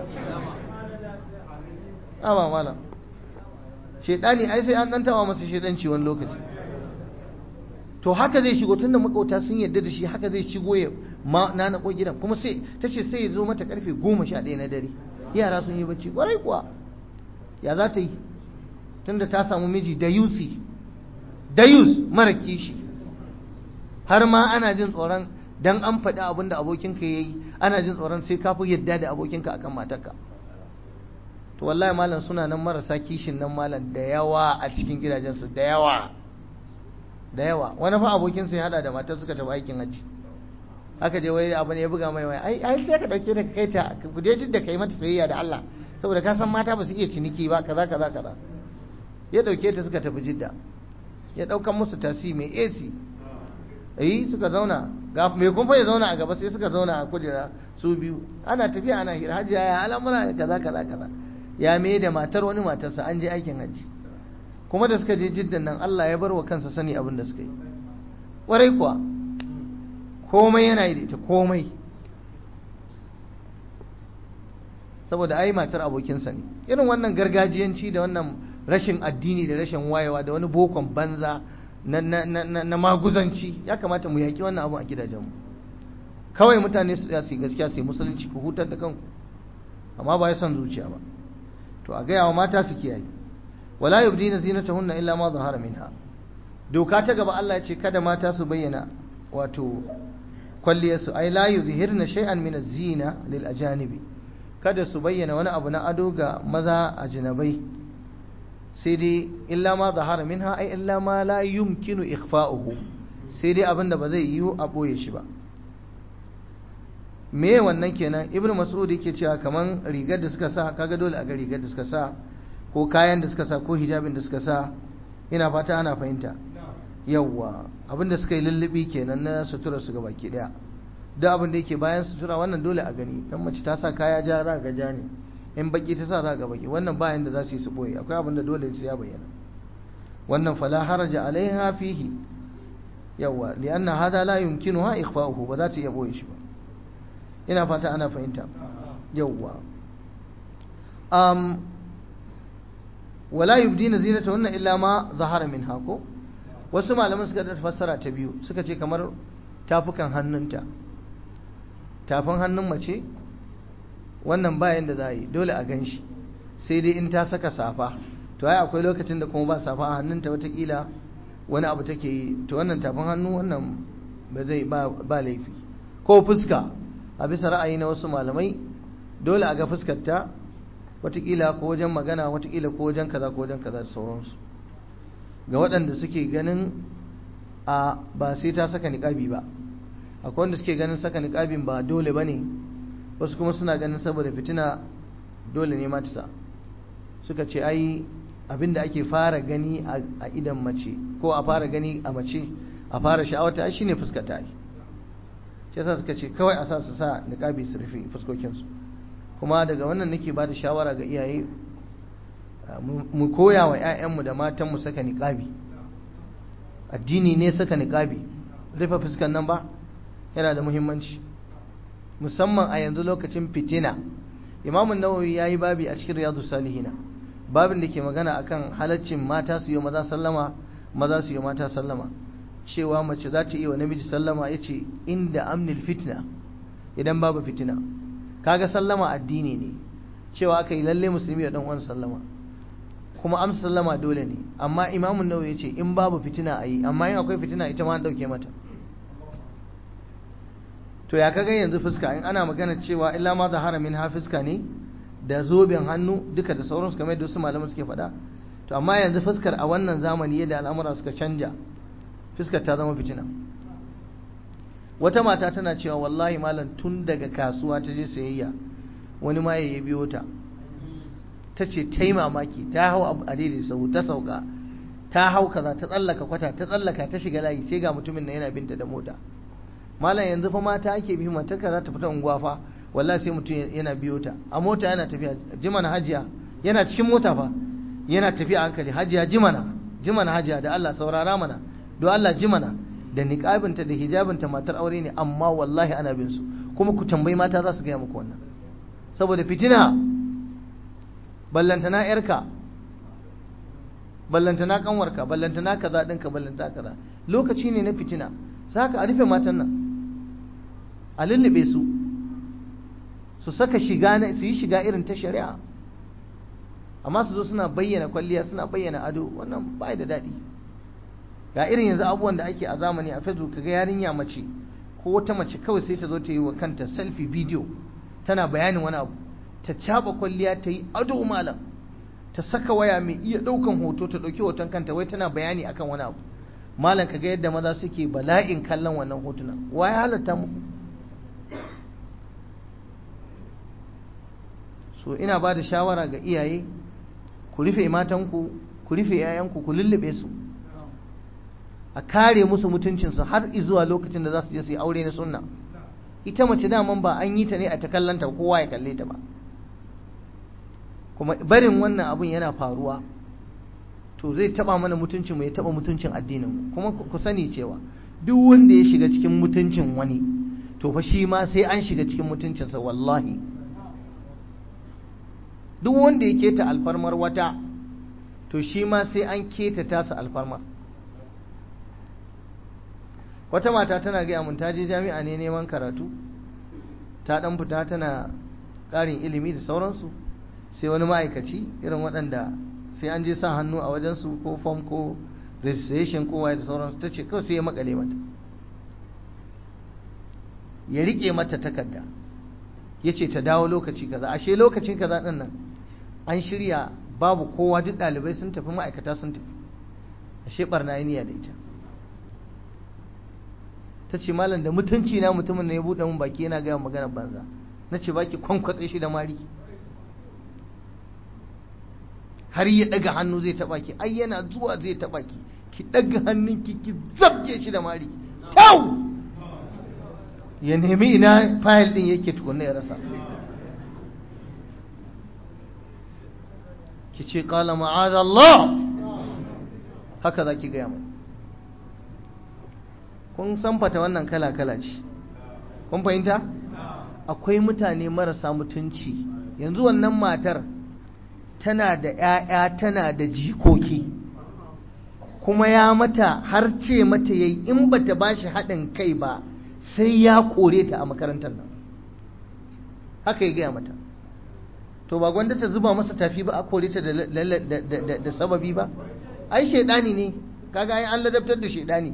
A: amma malam shaidani ai sai an ɗantawa masa shaidanci wani lokaci to haka zai shigo tunda makauta sun yarda da shi haka zai shigo ya ma na na gidan kuma sai ta ce sai ya zo mata karfe goma sha ɗaya na dare yara sun yi bacci kwarai kuwa ya za ta yi tunda ta samu miji da yusi da yus mara kishi har ma ana jin tsoron dan an faɗi abin da abokinka ya yi ana jin tsoron sai ka fi yadda da abokinka akan matarka to wallahi malam suna nan marasa kishin nan malam da yawa a cikin gidajensu da yawa da yawa wani fa abokinsa ya hada da matar suka tafi aikin hajji aka je wai abu ne ya buga mai wai ai ai sai ka dauke da kai ta ku je jidda kai mata sayayya da Allah saboda ka san mata ba su iya ciniki ba kaza kaza kaza ya dauke ta suka tafi jidda ya daukan musu tasi mai AC eh suka zauna ga mai kun fa ya zauna a gaba sai suka zauna a kujera su biyu ana tafiya ana hira hajiya ya al'amura kaza kaza kaza ya me da matar wani matarsa an je aikin hajji kuma da suka je jiddan nan Allah ya bar wa kansa sani abin da suka yi ƙwarai kuwa komai yana yi da ita komai saboda ai matar abokinsa ne irin wannan gargajiyanci da wannan rashin addini da rashin wayewa da wani bokon banza na, na, na, na maguzanci ya kamata mu yaƙi wannan abu a gidajenmu kawai mutane su yi gaskiya su yi musulunci ku hutar da kanku amma ba ya son zuciya ba to a gaya wa mata su kiyaye wala yubdina zinatahunna illa ma zahara minha doka ta gaba Allah ya ce kada mata su bayyana wato kwalliyarsu ai la yuzhirna shay'an min az-zina lil ajanibi kada su bayyana wani abu na ado ga maza ajnabai sai dai illa ma zahara minha ai illa ma la yumkinu ikhfa'uhu sai dai abinda ba zai yiwu a boye shi ba me wannan kenan ibnu mas'ud yake cewa kaman rigar da suka sa kaga dole a ga rigar da suka sa ko kayan da suka sa ko hijabin da suka sa ina fata ana fahimta yawwa abinda suka yi lullubi kenan na sutura su baki daya duk abin da yake bayan sutura wannan dole a gani dan mace ta sa kaya ja za ga ja ne in baki ta sa za ga baki wannan bayan da za su yi su boye akwai abin da dole sai ya bayyana wannan fala haraja alaiha fihi yawwa lianna hada la yumkinuha ikhfa'uhu ba za ta iya boye shi ba ina fata ana fahimta yawwa um wala yubdina zinatahunna illa ma zahara minha ko wasu malaman suka da fassara ta biyu suka ce kamar tafukan hannunta tafin hannun mace wannan bayan da za a yi dole a gan shi sai dai in ta saka safa to ai akwai lokacin da kuma ba safa a hannunta watakila wani abu take yi to wannan tafin hannu wannan ba zai ba laifi ko fuska a bisa ra'ayi na wasu malamai dole a ga fuskarta watakila ko wajen magana watakila ko wajen kaza ko wajen kaza da sauransu ga waɗanda suke ganin a ba sai ta saka niƙabi ba akwai wanda suke ganin saka niƙabin ba dole ba ne wasu kuma suna ganin saboda fitina dole ne matisa suka ce ai abinda ake fara gani a idan mace ko a fara gani a mace a fara sha'awata shi ne fuskata yi shi yasa suka ce kawai a sa su sa niƙabi su rufe fuskokinsu kuma daga wannan nake ba da shawara ga iyaye mu koya wa 'ya'yanmu da matanmu saka niƙabi addini ne saka niƙabi rufe fuskan nan ba yana da muhimmanci musamman a yanzu lokacin fitina imamun nawawi ya yi babi a cikin riyadu salihina babin da ke magana akan halaccin mata su yi maza sallama maza su yi mata sallama cewa mace za ta yi wa namiji sallama ya ce inda amnil fitna idan babu fitina kaga sallama addini ne cewa aka yi lalle musulmi ya dan uwan sallama kuma amsa sallama dole ne amma imamun nawawi ya ce in babu fitina a yi amma in akwai fitina ita ma an dauke mata to ya kaga yanzu fuska in ana magana cewa illa ma zahara min ha fuska ne da zoben hannu duka da sauransu kamar yadda wasu malaman suke faɗa to amma yanzu fuskar a wannan zamani yadda al'amura suka canja fuskar ta zama fitina wata mata tana cewa wallahi malam tun daga kasuwa ta je sayayya wani ma ya biyo ta ta ce ta yi mamaki ta hau a daidai sau ta sauka ta hau kaza ta tsallaka kwata ta tsallaka ta shiga layi sai ga mutumin na yana binta da mota malam yanzu fa mata ake bi mata ka za ta fita unguwa fa wallahi sai mutum yana biyo ta a mota yana tafiya jimana hajiya yana cikin mota fa yana tafiya hankali hajiya jimana jimana hajiya da Allah saurara mana don Allah jimana da niqabinta da hijabinta matar aure ne amma wallahi ana bin su kuma ku tambayi mata za su gaya muku wannan saboda fitina ballantana yarka ballantana kanwarka ballantana kaza dinka ballantana kaza lokaci ne na fitina saka a rufe matan nan a lullube su su saka shiga na su yi shiga irin ta shari'a amma su zo suna bayyana kwalliya suna bayyana ado wannan ba da daɗi ga irin yanzu abubuwan da ake a zamani a facebook kaga yarinya mace ko wata mace kawai sai ta zo ta yi wa kanta selfie video tana bayanin wani abu ta caba kwalliya ta yi ado malam ta saka waya mai iya ɗaukan hoto ta ɗauki hoton kanta wai tana bayani akan wani abu malam kaga yadda maza suke bala'in kallon wannan hotunan wa ya halatta muku so ina ba da shawara ga iyaye ku rufe matanku ku rufe 'ya'yanku ku lullube su a kare musu mutuncinsu har zuwa lokacin da za su je su yi aure na sunna ita mace daman ba an yi ta ne a ta kallanta kowa ya kalle ta ba kuma barin wannan abun yana faruwa to zai taba mana mutuncin mu ya taba mutuncin addinin mu kuma ku sani cewa duk wanda ya shiga cikin mutuncin wani to fa shi ma sai an shiga cikin mutuncinsa wallahi duk wanda ya keta alfarmar wata to shi ma sai an keta tasa alfarmar wata mata tana gaya mun ta je jami'a ne neman karatu ta dan fita tana ƙarin ilimi da sauransu sai wani ma'aikaci irin waɗanda sai an je sa hannu a wajensu ko form ko registration ko waye da sauransu ta ce kawai sai ya makale mata ya riƙe mata takarda ya ce ta dawo lokaci kaza ashe lokacin kaza ɗin nan an shirya babu kowa duk ɗalibai sun tafi ma'aikata sun tafi ashe ɓarna niyya da ita ta ce malam da mutunci na mutumin ne ya buɗe mun baki yana gaya magana banza na ce baki kwankwatse shi da mari har ya ɗaga hannu zai taɓa ki ai yana zuwa zai taɓa ki ki ɗaga hannunki ki zabge shi da mari kyau ya nemi ina fayil ɗin yake tukunna ya rasa ki ce ƙala ma'azallah haka za ki gaya mai kun san fata wannan kala-kala ce kun fahimta akwai mutane marasa mutunci yanzu wannan matar tana da 'ya'ya tana da jikoki kuma ya mata har ce mata yayi in bata bashi haɗin kai ba sai ya kore ta a makarantar nan haka ya gaya mata to ba gwanda ta zuba masa tafi ba a kore ta da sababi ba ai shaidani ne kaga ai an ladabtar da shaidani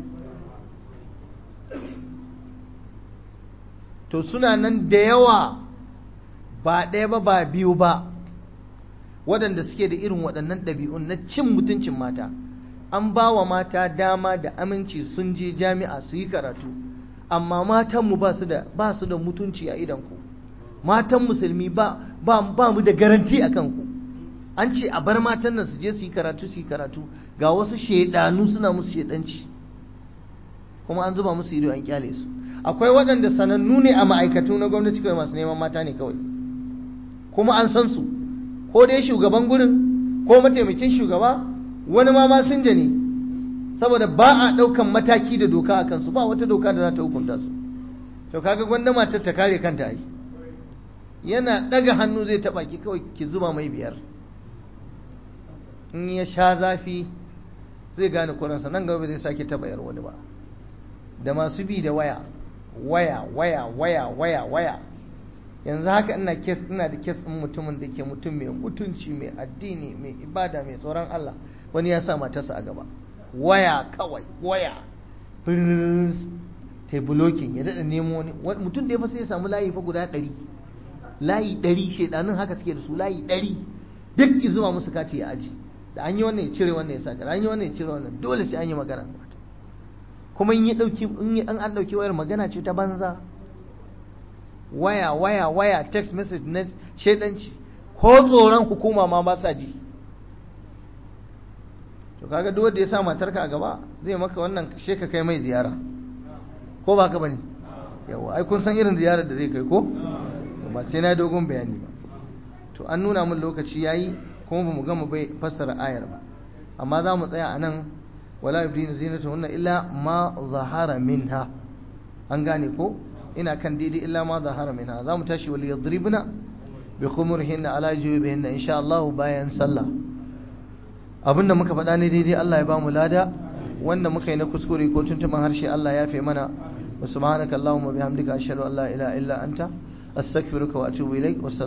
A: to suna nan da yawa ba ɗaya ba ba biyu ba waɗanda suke da irin waɗannan ɗabi'un na cin mutuncin mata an ba wa mata dama da aminci sun je jami'a su yi karatu amma matanmu ba su da ba su da mutunci a idanku matan musulmi ba ba ba mu da garanti a kanku an ce a bar matan nan su je su yi karatu su yi karatu ga wasu shaidanu suna musu shaidanci kuma an zuba musu ido an kyale su akwai waɗanda sanannu ne a ma'aikatu na gwamnati kawai masu neman mata ne kawai kuma an san su ko dai shugaban gurin ko mataimakin shugaba wani ma masinja ne saboda ba a ɗaukan mataki da doka a kansu ba wata doka da za ta hukunta su to kaga gwanda matar ta kare kanta ai yana ɗaga hannu zai taɓa ki kawai ki zuba mai biyar in ya sha zafi zai gane kuransa nan gaba zai sake taɓa yar wani ba da masu bi da waya waya waya waya waya waya yanzu haka ina kes ina da kes ɗin mutumin da ke mutum mai mutunci mai addini mai ibada mai tsoron Allah wani ya sa matarsa a gaba waya kawai waya ta bulokin ya daɗa nemo wani mutum da ya fasa ya samu layi fa guda ɗari layi ɗari shaidanun haka suke da su layi ɗari duk zuwa musu kace ya aji da an yi wannan ya cire wannan ya sa an yi wannan ya cire wannan dole sai an yi magana kuma in yi ɗauki in an an ɗauki wayar magana ce ta banza waya waya waya text message na shaidanci ko tsoron hukuma ma ba sa ji to kaga duk wanda ya sa matarka a gaba zai maka wannan she ka kai mai ziyara ko ba ka bane yawa ai kun san irin ziyarar da zai kai ko ba sai na dogon bayani ba to an nuna min lokaci yayi kuma bamu gama bai fassara ayar ba amma za mu tsaya anan wala yubdina zinatuhunna illa ma zahara minha an gane ko ina kan daidai illa ma zahara minha za mu tashi wal yadribna bi khumurihinna ala jubihinna insha Allah bayan sallah abinda muka faɗa ne daidai Allah ya ba mu lada wanda muka yi na kuskure ko tuntuman harshe Allah ya fi mana wa subhanaka allahumma bihamdika ashhadu an la ilaha illa anta astaghfiruka wa atubu ilaik